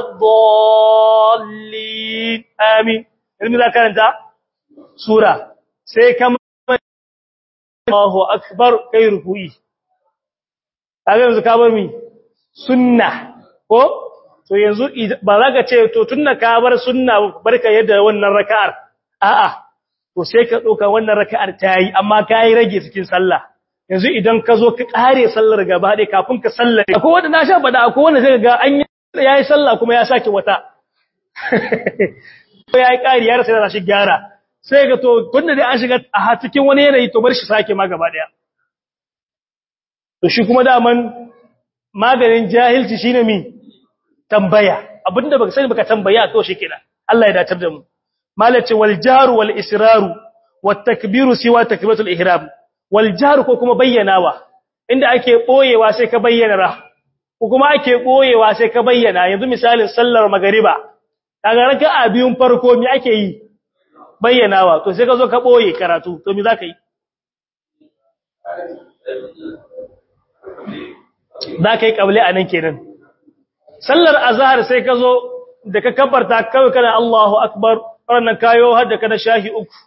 waladdallin amin ilmi za karanta sura sai kama Allahu akbar kai ruku'i kaga yanzu ka bar mi sunna ko to yanzu ba za ka ce to tunna ka bar sunna barka yadda wannan raka'ar a'a to sai ka doka wannan raka'ar tayi amma kai rage cikin sallah yanzu idan ka zo ka kare sallar gaba ɗaya kafin ka sallare akwai wanda na sha bada akwai wanda zai ga an yayi sallah kuma ya sake wata ko yayi kari ya rasa yana shi gyara sai ga to tunda dai an shiga a cikin wani yanayi to bar shi sake ma gaba ɗaya to shi kuma daman maganin jahilci shine mi tambaya abinda baka sani baka tambaya to shikenan Allah ya datar da mu malaci wal jaru wal israru wat takbiru siwa takbiratul ihram wal jaru ko kuma bayyanawa inda ake boyewa sai ka bayyana ra ko kuma ake boyewa sai ka bayyana yanzu misalin sallar magariba kaga raka'a biyun farko me ake yi bayyanawa to sai ka zo ka boye karatu to me zaka yi za ka yi ƙable a nan kenan sallar azahar sai ka zo da ka kabarta kawai kana Allahu akbar wannan kayo har da kana shahi uku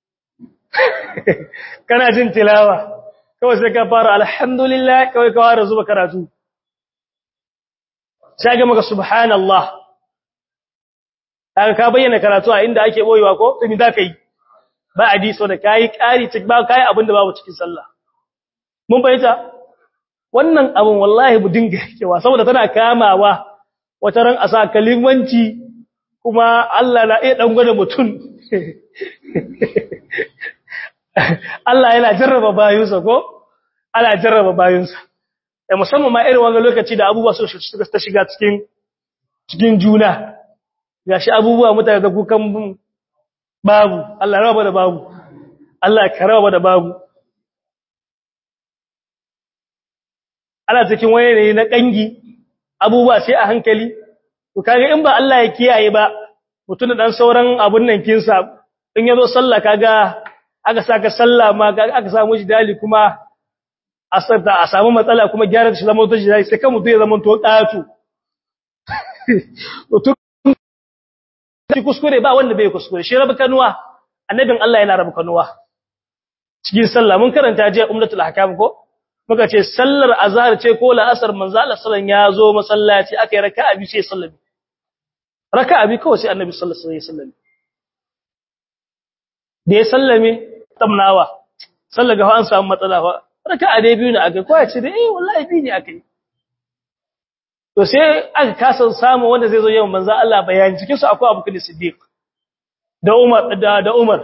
kana jin tilawa kawai sai ka fara alhamdulillah kawai ka fara zuba karatu sai ga maka subhanallah kaga ka bayyana karatu a inda ake boyewa ko tuni za ka yi ba hadiso da kai ƙari ba kai abin da babu cikin sallah mun bayyana wannan abin wallahi mu dinga yakewa saboda tana kamawa wata ran a sa kalimanci kuma Allah na iya dan gwada mutum Allah yana jarraba bayinsa ko ana jarraba bayinsa da musamman ma irin wannan lokaci da abubuwa su ta shiga cikin cikin juna gashi abubuwa mutane da kukan babu Allah raba da babu Allah ka raba da babu ana cikin wani ne na kangi abubuwa sai a hankali to kaga in ba Allah ya kiyaye ba mutun da dan sauran abun nan kinsa in yazo sallah kaga aka saka sallah ma aka samu shi dali kuma asarta a samu matsala kuma gyara shi zama to shi dali sai kan mutu ya zama to datu to kuskure ba wanda bai kuskure shi rabu kanuwa annabin Allah yana rabu kanuwa cikin sallah mun karanta jiya ummatul ahkam ko muka ce sallar azhar ce ko la'asar manzo Allah sallan ya zo masallaci aka yi raka'a bi sai sallami raka'a bi kawai sai annabi sallallahu alaihi wasallam da ya sallame tamnawa sallar ga an samu matsala fa raka'a dai biyu ne aka ko ya ce dai eh wallahi bi ne aka yi to sai aka kasa samu wanda zai zo yawan manzo Allah bayani cikin su akwai Abu Bakar Siddiq da Umar da da Umar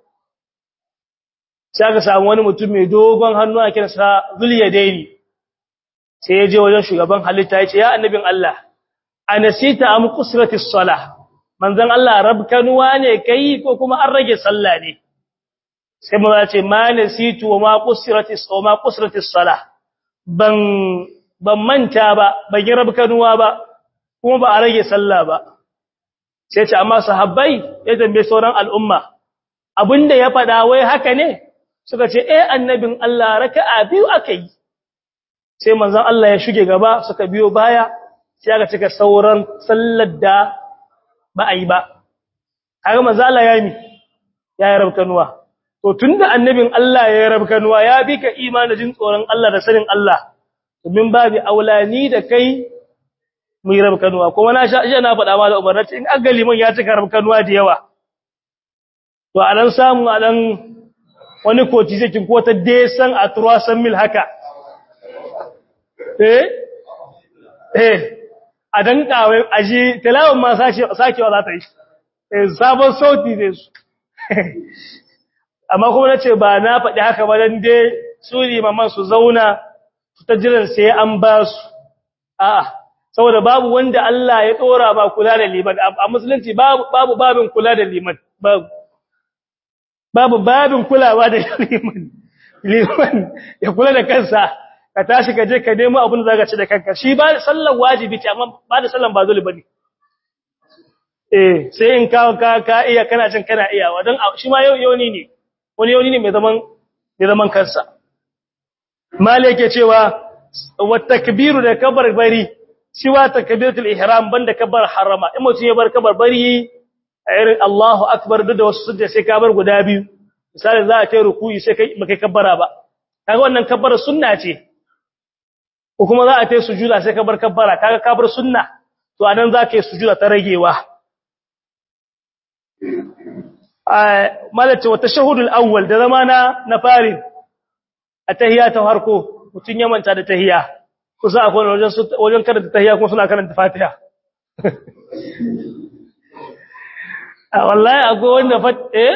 sai aka samu wani mutum mai dogon hannu a kiransa Zuliyadaini sai ya je wajen shugaban halitta ya ce ya annabin Allah anasita am qusratis salah manzon Allah rabkanuwa ne kai ko kuma an rage sallah ne sai mu ce ma nasitu wa ma qusratis wa ma qusratis salah ban ban manta ba ban yi rabkanuwa ba kuma ba a rage sallah ba sai ce amma sahabbai ya tambaye sauran al'umma abinda ya faɗa wai haka ne suka ce eh annabin Allah raka'a biyu akai sai manzon Allah ya shige gaba suka biyo baya sai aka cika sauran sallar da ba a yi ba kaga manzon Allah ya yi ya yi rabkanuwa to tunda annabin Allah ya yi rabkanuwa ya bi ka imanin jin tsoron Allah da sanin Allah domin babu aulani da kai mu yi rabkanuwa kuma na sha na faɗa ma da umarnati in agali man ya cika rabkanuwa da yawa to a dan samu a dan wani koci zai ko ta desan a turasan mil haka eh eh a dan kawai aji tilawon ma sakewa za ta yi eh sabon sauti zai su amma kuma na ce ba na faɗi haka ba dan dai su limaman su zauna su ta jiran sai an ba su a'a saboda babu wanda Allah ya dora ba kula da liman a musulunci babu babu babin kula da liman babu babu babin kulawa da liman liman ya kula da kansa ka tashi ka je ka nemo abin da zaka ci da kanka shi ba sallar wajibi ce amma ba da sallan ba dole bane eh sai in ka ka ka iya kana jin kana iya wadan shi ma yau yoni ne wani yoni ne mai zaman mai zaman kansa mali yake cewa wa takbiru da kabar bari siwa takbiratul ihram banda kabar harama in mutum ya bar kabar bari irin Allahu akbar duk da wasu sujja sai ka bar guda biyu misali za a kai rukuyi sai kai baka kabbara ba kaga wannan kabbara sunna ce ko kuma za a kai sujuda sai ka bar kabbara kaga ka bar sunna to anan za ka yi sujuda ta ragewa malace wa tashahhudul awwal da zamana na fari a tahiyya ta farko mutun ya manta da tahiyya kusa akwai wajen wajen karanta tahiyya kuma suna karanta fatiha a wallahi akwai wanda fat eh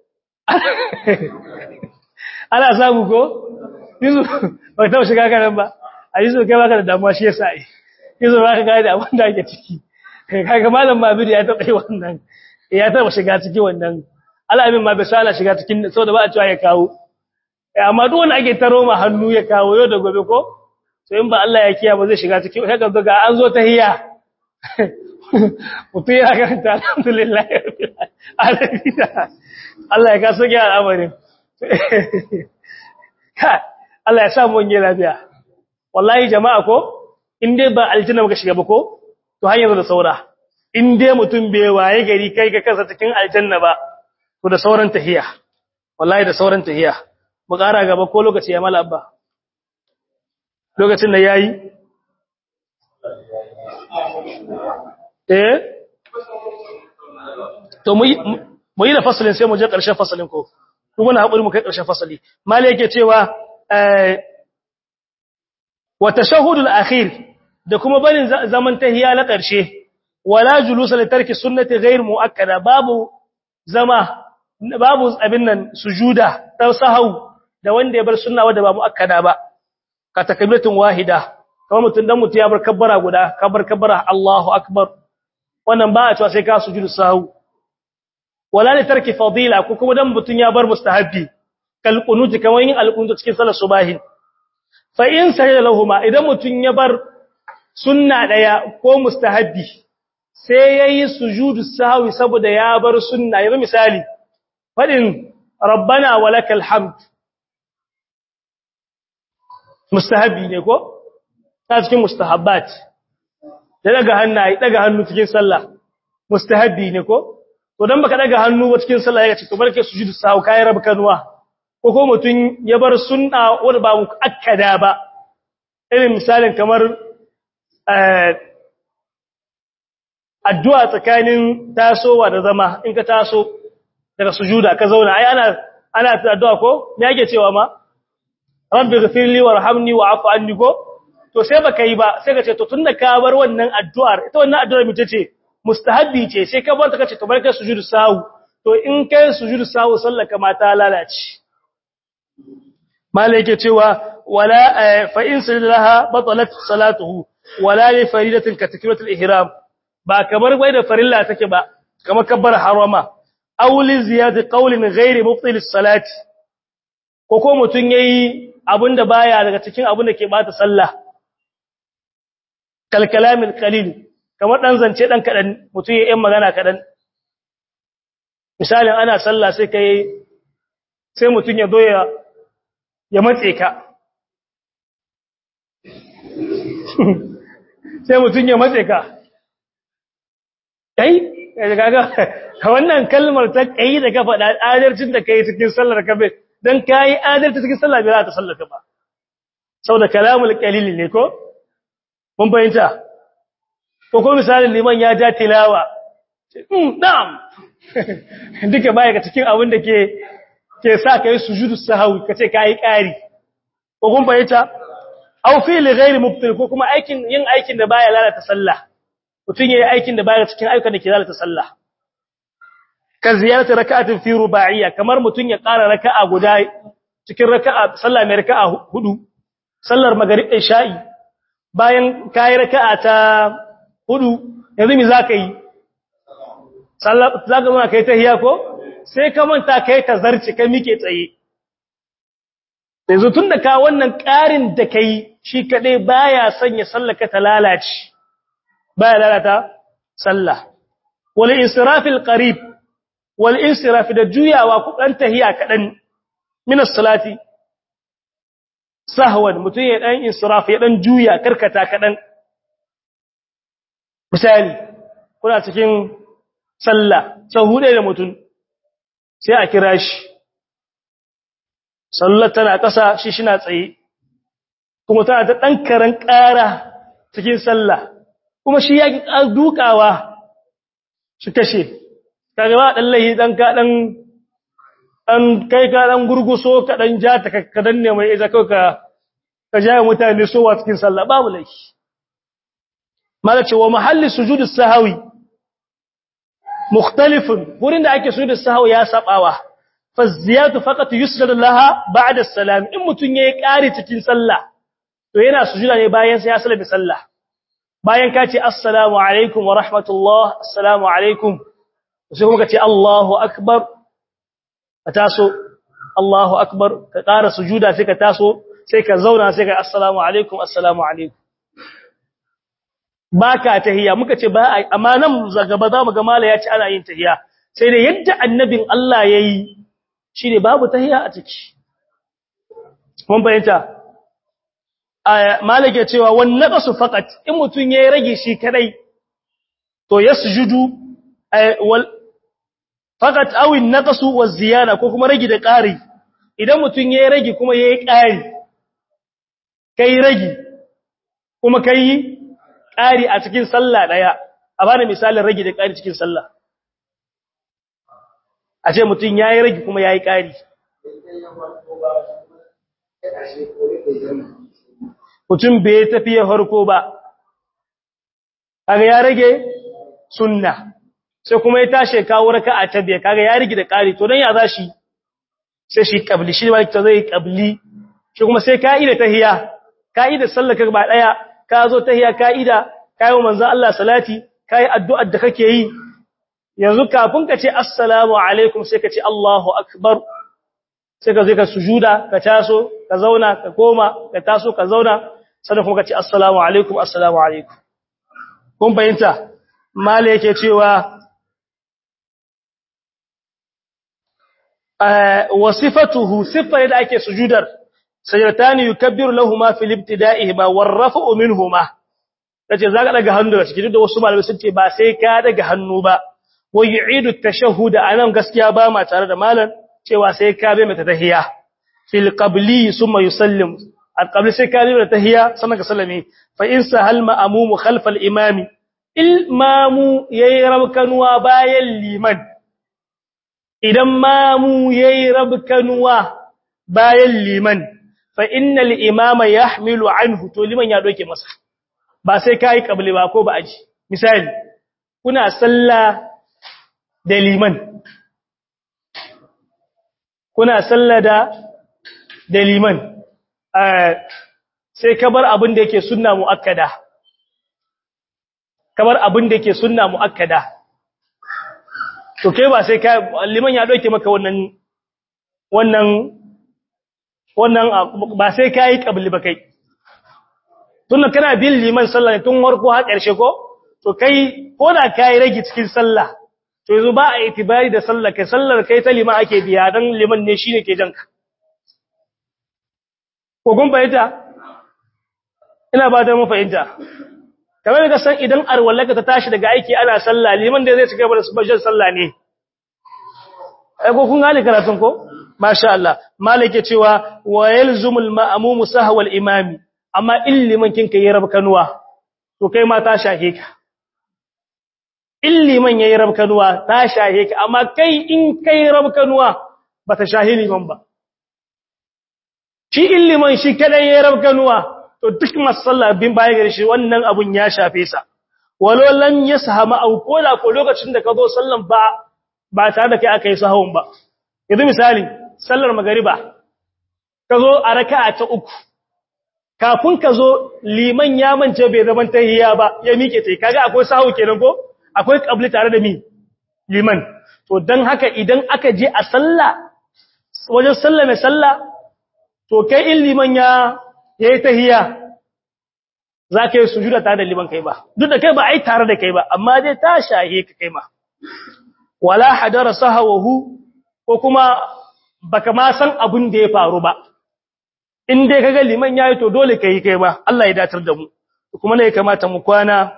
ana samu ko yizu ba ta shiga karan ba a yizu kai baka da damuwa shi yasa eh yizu ba ka ga da abin da ake ciki kaga malam mabiri ya taɓa yi wannan ya taɓa shiga ciki wannan al'amin ma bai sa ana shiga cikin saboda ba a cewa ya kawo amma duk wanda ake taro ma hannu ya kawo yau da gobe ko to in ba Allah ya kiya ba zai shiga cikin sai ga ga an zo tahiyya mutum ya karanta alhamdulillah Allah ya kaso gyara al'amarin Allah ya sa mu wani lafiya wallahi jama'a ko in dai ba aljanna muka shiga ba ko to hanyar da saura in dai mutum bai waye gari kai ka kansa cikin aljanna ba to da sauran tahiya wallahi da sauran tahiya mu ƙara gaba ko lokaci ya mala abba lokacin da yayi eh to mu yi da fasalin sai mu je ƙarshen fasalin ko kuma na haƙuri mu kai ƙarshen fasali mali yake cewa wa tashahhudul akhir da kuma barin zaman tahiya na ƙarshe wala julusa li tarki sunnati ghayr muakkada babu zama babu abin nan sujuda ta sahau da wanda ya bar sunna wanda ba muakkada ba ka takbiratin wahida kamar mutun dan mutu ya bar kabbara guda kabar kabbara Allahu akbar wannan ba a cewa sai ka sujudu sahau wala li tarki fadila ko kuma dan mutun ya bar mustahabbi kal qunut kamar yin al qunut cikin salar subahin fa in sajada lahumma idan mutun ya bar sunna daya ko mustahabbi sai yayi sujudu sahwi saboda ya bar sunna yanzu misali fadin rabbana walakal hamd mustahabbi ne ko ta cikin mustahabbat da daga hannaye daga hannu cikin sallah mustahabbi ne ko to dan baka daga hannu ba cikin sallah ya ce to barke sujudu sahwi kai rab kanwa ko ko mutun ya bar sunna wanda ba mu akkada ba irin misalin kamar addu'a tsakanin tasowa da zama in ka taso daga sujuda ka zauna ai ana ana addu'a ko me yake cewa ma rabbi ghfirli warhamni wa'fu anni ko to sai baka yi ba sai ka ce to tunda ka bar wannan addu'ar ita wannan addu'ar mace ce mustahabbi ce sai ka bar ta kace to barka sujudu sahu to in kai sujudu sahu sallaka ma ta lalace malai yake cewa wala fa in sallaha batalat salatuhu wala li faridatin ka takbiratul ihram ba kamar bai da farilla take ba kamar kabbar harama aw li ziyad qawlin ghairi mubtil salati ko ko mutun yayi abinda baya daga cikin abin da ke bata sallah kal kalamil qalil kamar dan zance dan kadan mutun yayi magana kadan misalin ana sallah sai kai sai mutun ya zo ya ya matse ka sai mutun ya matse ka kai kaga wannan kalmar ta kai da ka faɗa adalcin da kai cikin sallar ka bai dan kai adalci cikin sallah bai za ta sallaka ba saboda kalamul qalil ne ko mun bayyana ko ko misalin liman ya ja tilawa mm na'am duka baya ga cikin abin da ke ke sa kai sujudu sahwi kace kai ƙari ko kun bayyana aw fi li ghairi mubtil ko kuma aikin yin aikin da baya lalata sallah mutum yayi aikin da baya cikin ayyukan da ke lalata sallah ka ziyarta raka'atin fi ruba'iyya kamar mutum ya ƙara raka'a guda cikin raka'a sallah mai raka'a hudu sallar maghrib isha'i bayan kai raka'a ta hudu yanzu me zaka yi sallah zaka zo kai tahiyya ko sai ka manta kai ta zarci kai mike tsaye yanzu tunda ka wannan ƙarin da kai shi kadai baya sanya sallaka ta lalace baya lalata sallah wal insirafil qarib wal insiraf da juyawa ku dan tahiya kadan min as-salati sahwan mutun ya dan insiraf ya dan juya karkata kadan misali kuna cikin sallah sau huɗe da mutum sai a kira shi sallar tana ƙasa shi shina tsaye kuma tana ta ɗan karen ƙara cikin sallah kuma shi ya dukawa shi kashe kaga ba ɗan lahi ɗan ka ɗan ɗan kai ka ɗan gurguso ka ɗan ja ta ka danne mai ita kawai ka ka ja mutane sowa cikin sallah babu laifi mala ce wa mahalli sujudus sahawi mukhtalifun wurin da ake sujudus sahawi ya sabawa fa ziyatu faqat yusjadu laha ba'da as-salam in mutun yayi ƙari cikin sallah to yana sujuda ne bayan sai ya sallame sallah bayan ka ce assalamu alaikum wa rahmatullah assalamu alaikum sai kuma ka ce Allahu akbar ka taso Allahu akbar ka ƙara sujuda sai ka taso sai ka zauna sai ka assalamu alaikum assalamu alaikum baka tahiyya muka ce ba amma nan gaba za mu ga mala ya ce ana yin tahiyya sai da yadda annabin Allah yayi shine babu tahiyya a ciki mun bayyana malaka cewa wan naqasu faqat in mutun yayi rage shi kadai to yasjudu wal faqat aw an naqasu waz ziyada ko kuma rage da ƙari idan mutun yayi rage kuma yayi ƙari kai rage kuma kai ƙari a cikin sallah daya a bani misalin rage da ƙari cikin sallah a ce mutun yayi rage kuma yayi ƙari mutum bai tafiye farko ba kaga ya rage sunna sai kuma ya tashi kawo raka'a ta biya kaga ya rige da ƙari to dan ya zashi sai shi kabli shi wani ta zai kabli shi kuma sai ka'ida tahiyya ka'ida sallaka ba daya ka zo tahiyya ka'ida kai manzo Allah salati kai addu'ar da kake yi yanzu kafin ka ce assalamu alaikum sai ka ce Allahu akbar sai ka zai ka sujuda ka taso ka zauna ka koma ka taso ka zauna sannan kuma ka ce assalamu alaikum assalamu alaikum kun bayanta mala yake cewa wasifatuhu siffar da ake sujudar sajdatani yukabbiru lahumu fil ibtida'ihima warrafa'u minhuma kace zaka daga hannu da cikin da wasu malamai sun ce ba sai ka daga hannu ba wa yu'idu at-tashahhud anan gaskiya ba ma tare da malam cewa sai ka bai mata tahiyya fil qabli summa yusallim al-qabli sai ka bai mata tahiyya sannan ka sallame fa in sahal ma'mumu khalf al-imami ilmamu yayi rabkanuwa bayan liman idan mamu yayi rabkanuwa bayan liman fa innal imama yahmilu anhu to liman ya doke masa ba sai kai qabli ba ko ba aji misali kuna sallah da liman kuna sallada da liman sai kabar abin da yake sunna muakkada kabar abin da yake sunna muakkada to kai ba sai kai liman ya doke maka wannan wannan wannan ba sai kai kabli ba kai tunda kana bin liman sallah tun warko har karshe ko to kai ko da kai rage cikin sallah to yanzu ba a itibari da sallar kai sallar kai ta lima ake biya dan liman ne shine ke janka ko kun fahimta ina ba da mu fahimta kamar ka san idan arwallaka ta tashi daga aiki ana sallah liman da zai cika da subhan sallah ne ai ko kun gane karatun ko masha Allah malike cewa wa yalzumul ma'mum sahwal imami amma in liman kinka yi rabkanuwa to kai ma ta shahe ka in liman yayi rabkanuwa ta shahe ka amma kai in kai rabkanuwa bata shahe liman ba shi in liman shi kada yayi rabkanuwa to duk masalla bin baya gare shi wannan abun ya shafe sa walau lam yasahama au kola ko lokacin da ka zo sallan ba ba tare da kai aka yi sahawun ba yanzu misali sallar magariba ka zo a raka'a ta uku kafin ka zo liman ya mance bai zaman tahiyya ba ya mike tai kaga akwai sahu kenan ko akwai kabli tare da mi liman to dan haka idan aka je a sallah wajen sallah mai sallah to kai in liman ya yayi tahiyya zaka yi sujuda tare da liman kai ba duk da kai ba ai tare da kai ba amma dai ta shahe ka kai ma wala hadara sahawahu ko kuma baka ma san abin da ya faru ba in dai kaga liman yayi to dole kai kai ba Allah ya datar da mu kuma ne ya kamata mu kwana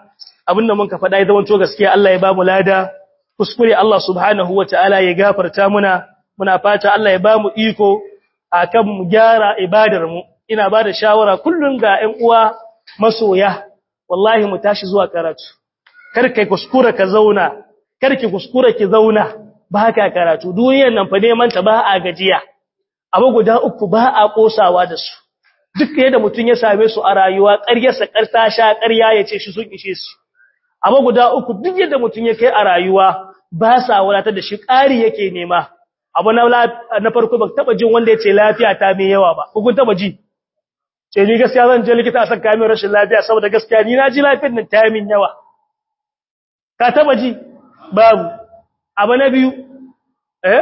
abinda mun ka faɗa ya zama to gaskiya Allah ya ba mu lada kuskure Allah subhanahu wataala ya gafarta muna muna fata Allah ya ba mu iko akan mu gyara ibadar mu ina ba da shawara kullun ga ƴan uwa masoya wallahi mu tashi zuwa karatu kar kai kuskura ka zauna kar ki kuskura ki zauna ba ka karatu duniyar nan fa neman ta ba a gajiya abu guda uku ba a kosawa da su duk yadda mutun ya same su a rayuwa ƙaryarsa ƙarta sha ƙarya ya ce shi sun ishe su abu guda uku duk yadda mutun ya kai a rayuwa ba sa wadatar da shi ƙari yake nema abu na na farko ba taba jin wanda ya ce lafiya ta mai yawa ba ko kun taba ji ce ni gaskiya zan je likita a saka min rashin lafiya saboda gaskiya ni na ji lafiyar nan ta min yawa ka taba ji babu abu na biyu eh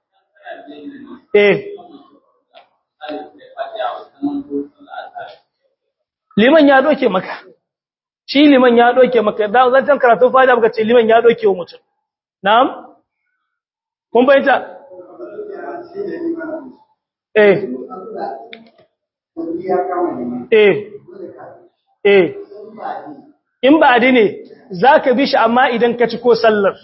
eh liman ya doke maka shi liman ya doke maka da zan karatu fada baka ce liman ya doke wa mutum na'am kun bayyana eh eh eh in ba ne zaka bi shi amma idan ka ci ko sallar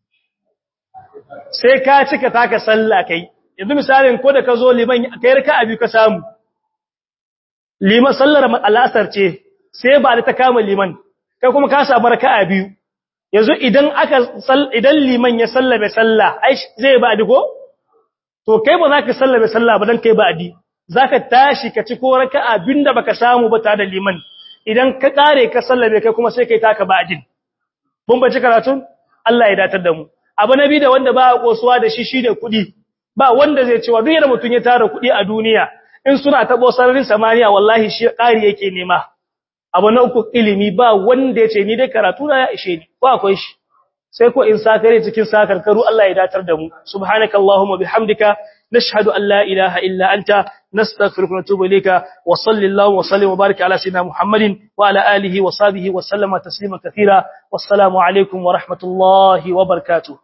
sai ka cika taka sallah kai yanzu misalin ko da ka zo liman kai raka abi ka samu liman sallar al'asar ce sai ba da ta kama liman kai kuma ka samu raka'a biyu yanzu idan aka idan liman ya sallame sallah ai zai ba di ko to kai ba za ka sallame sallah ba dan kai ba di zaka tashi ka ci ko raka'a binda baka samu ba tare da liman idan ka kare ka sallame kai kuma sai kai taka ba adin mun bace karatun Allah ya datar da mu abu nabi da wanda ba a kosuwa da shi shine kudi ba wanda zai cewa duk yadda mutun ya tara kudi a duniya in suna tabo sararin samaniya wallahi shi kari yake nema abu na uku ilimi ba wanda ya ce ni dai karatu na ya ishe ni ko akwai shi sai ko in sakare cikin sakarkaru Allah ya datar da mu subhanakallahumma bihamdika nashhadu an la ilaha illa anta nastaghfiruka wa natubu ilayka wa sallallahu wa sallim wa barik ala sayyidina muhammadin wa ala alihi wa sahbihi wa sallama taslima katira wassalamu alaikum wa rahmatullahi wa barakatuh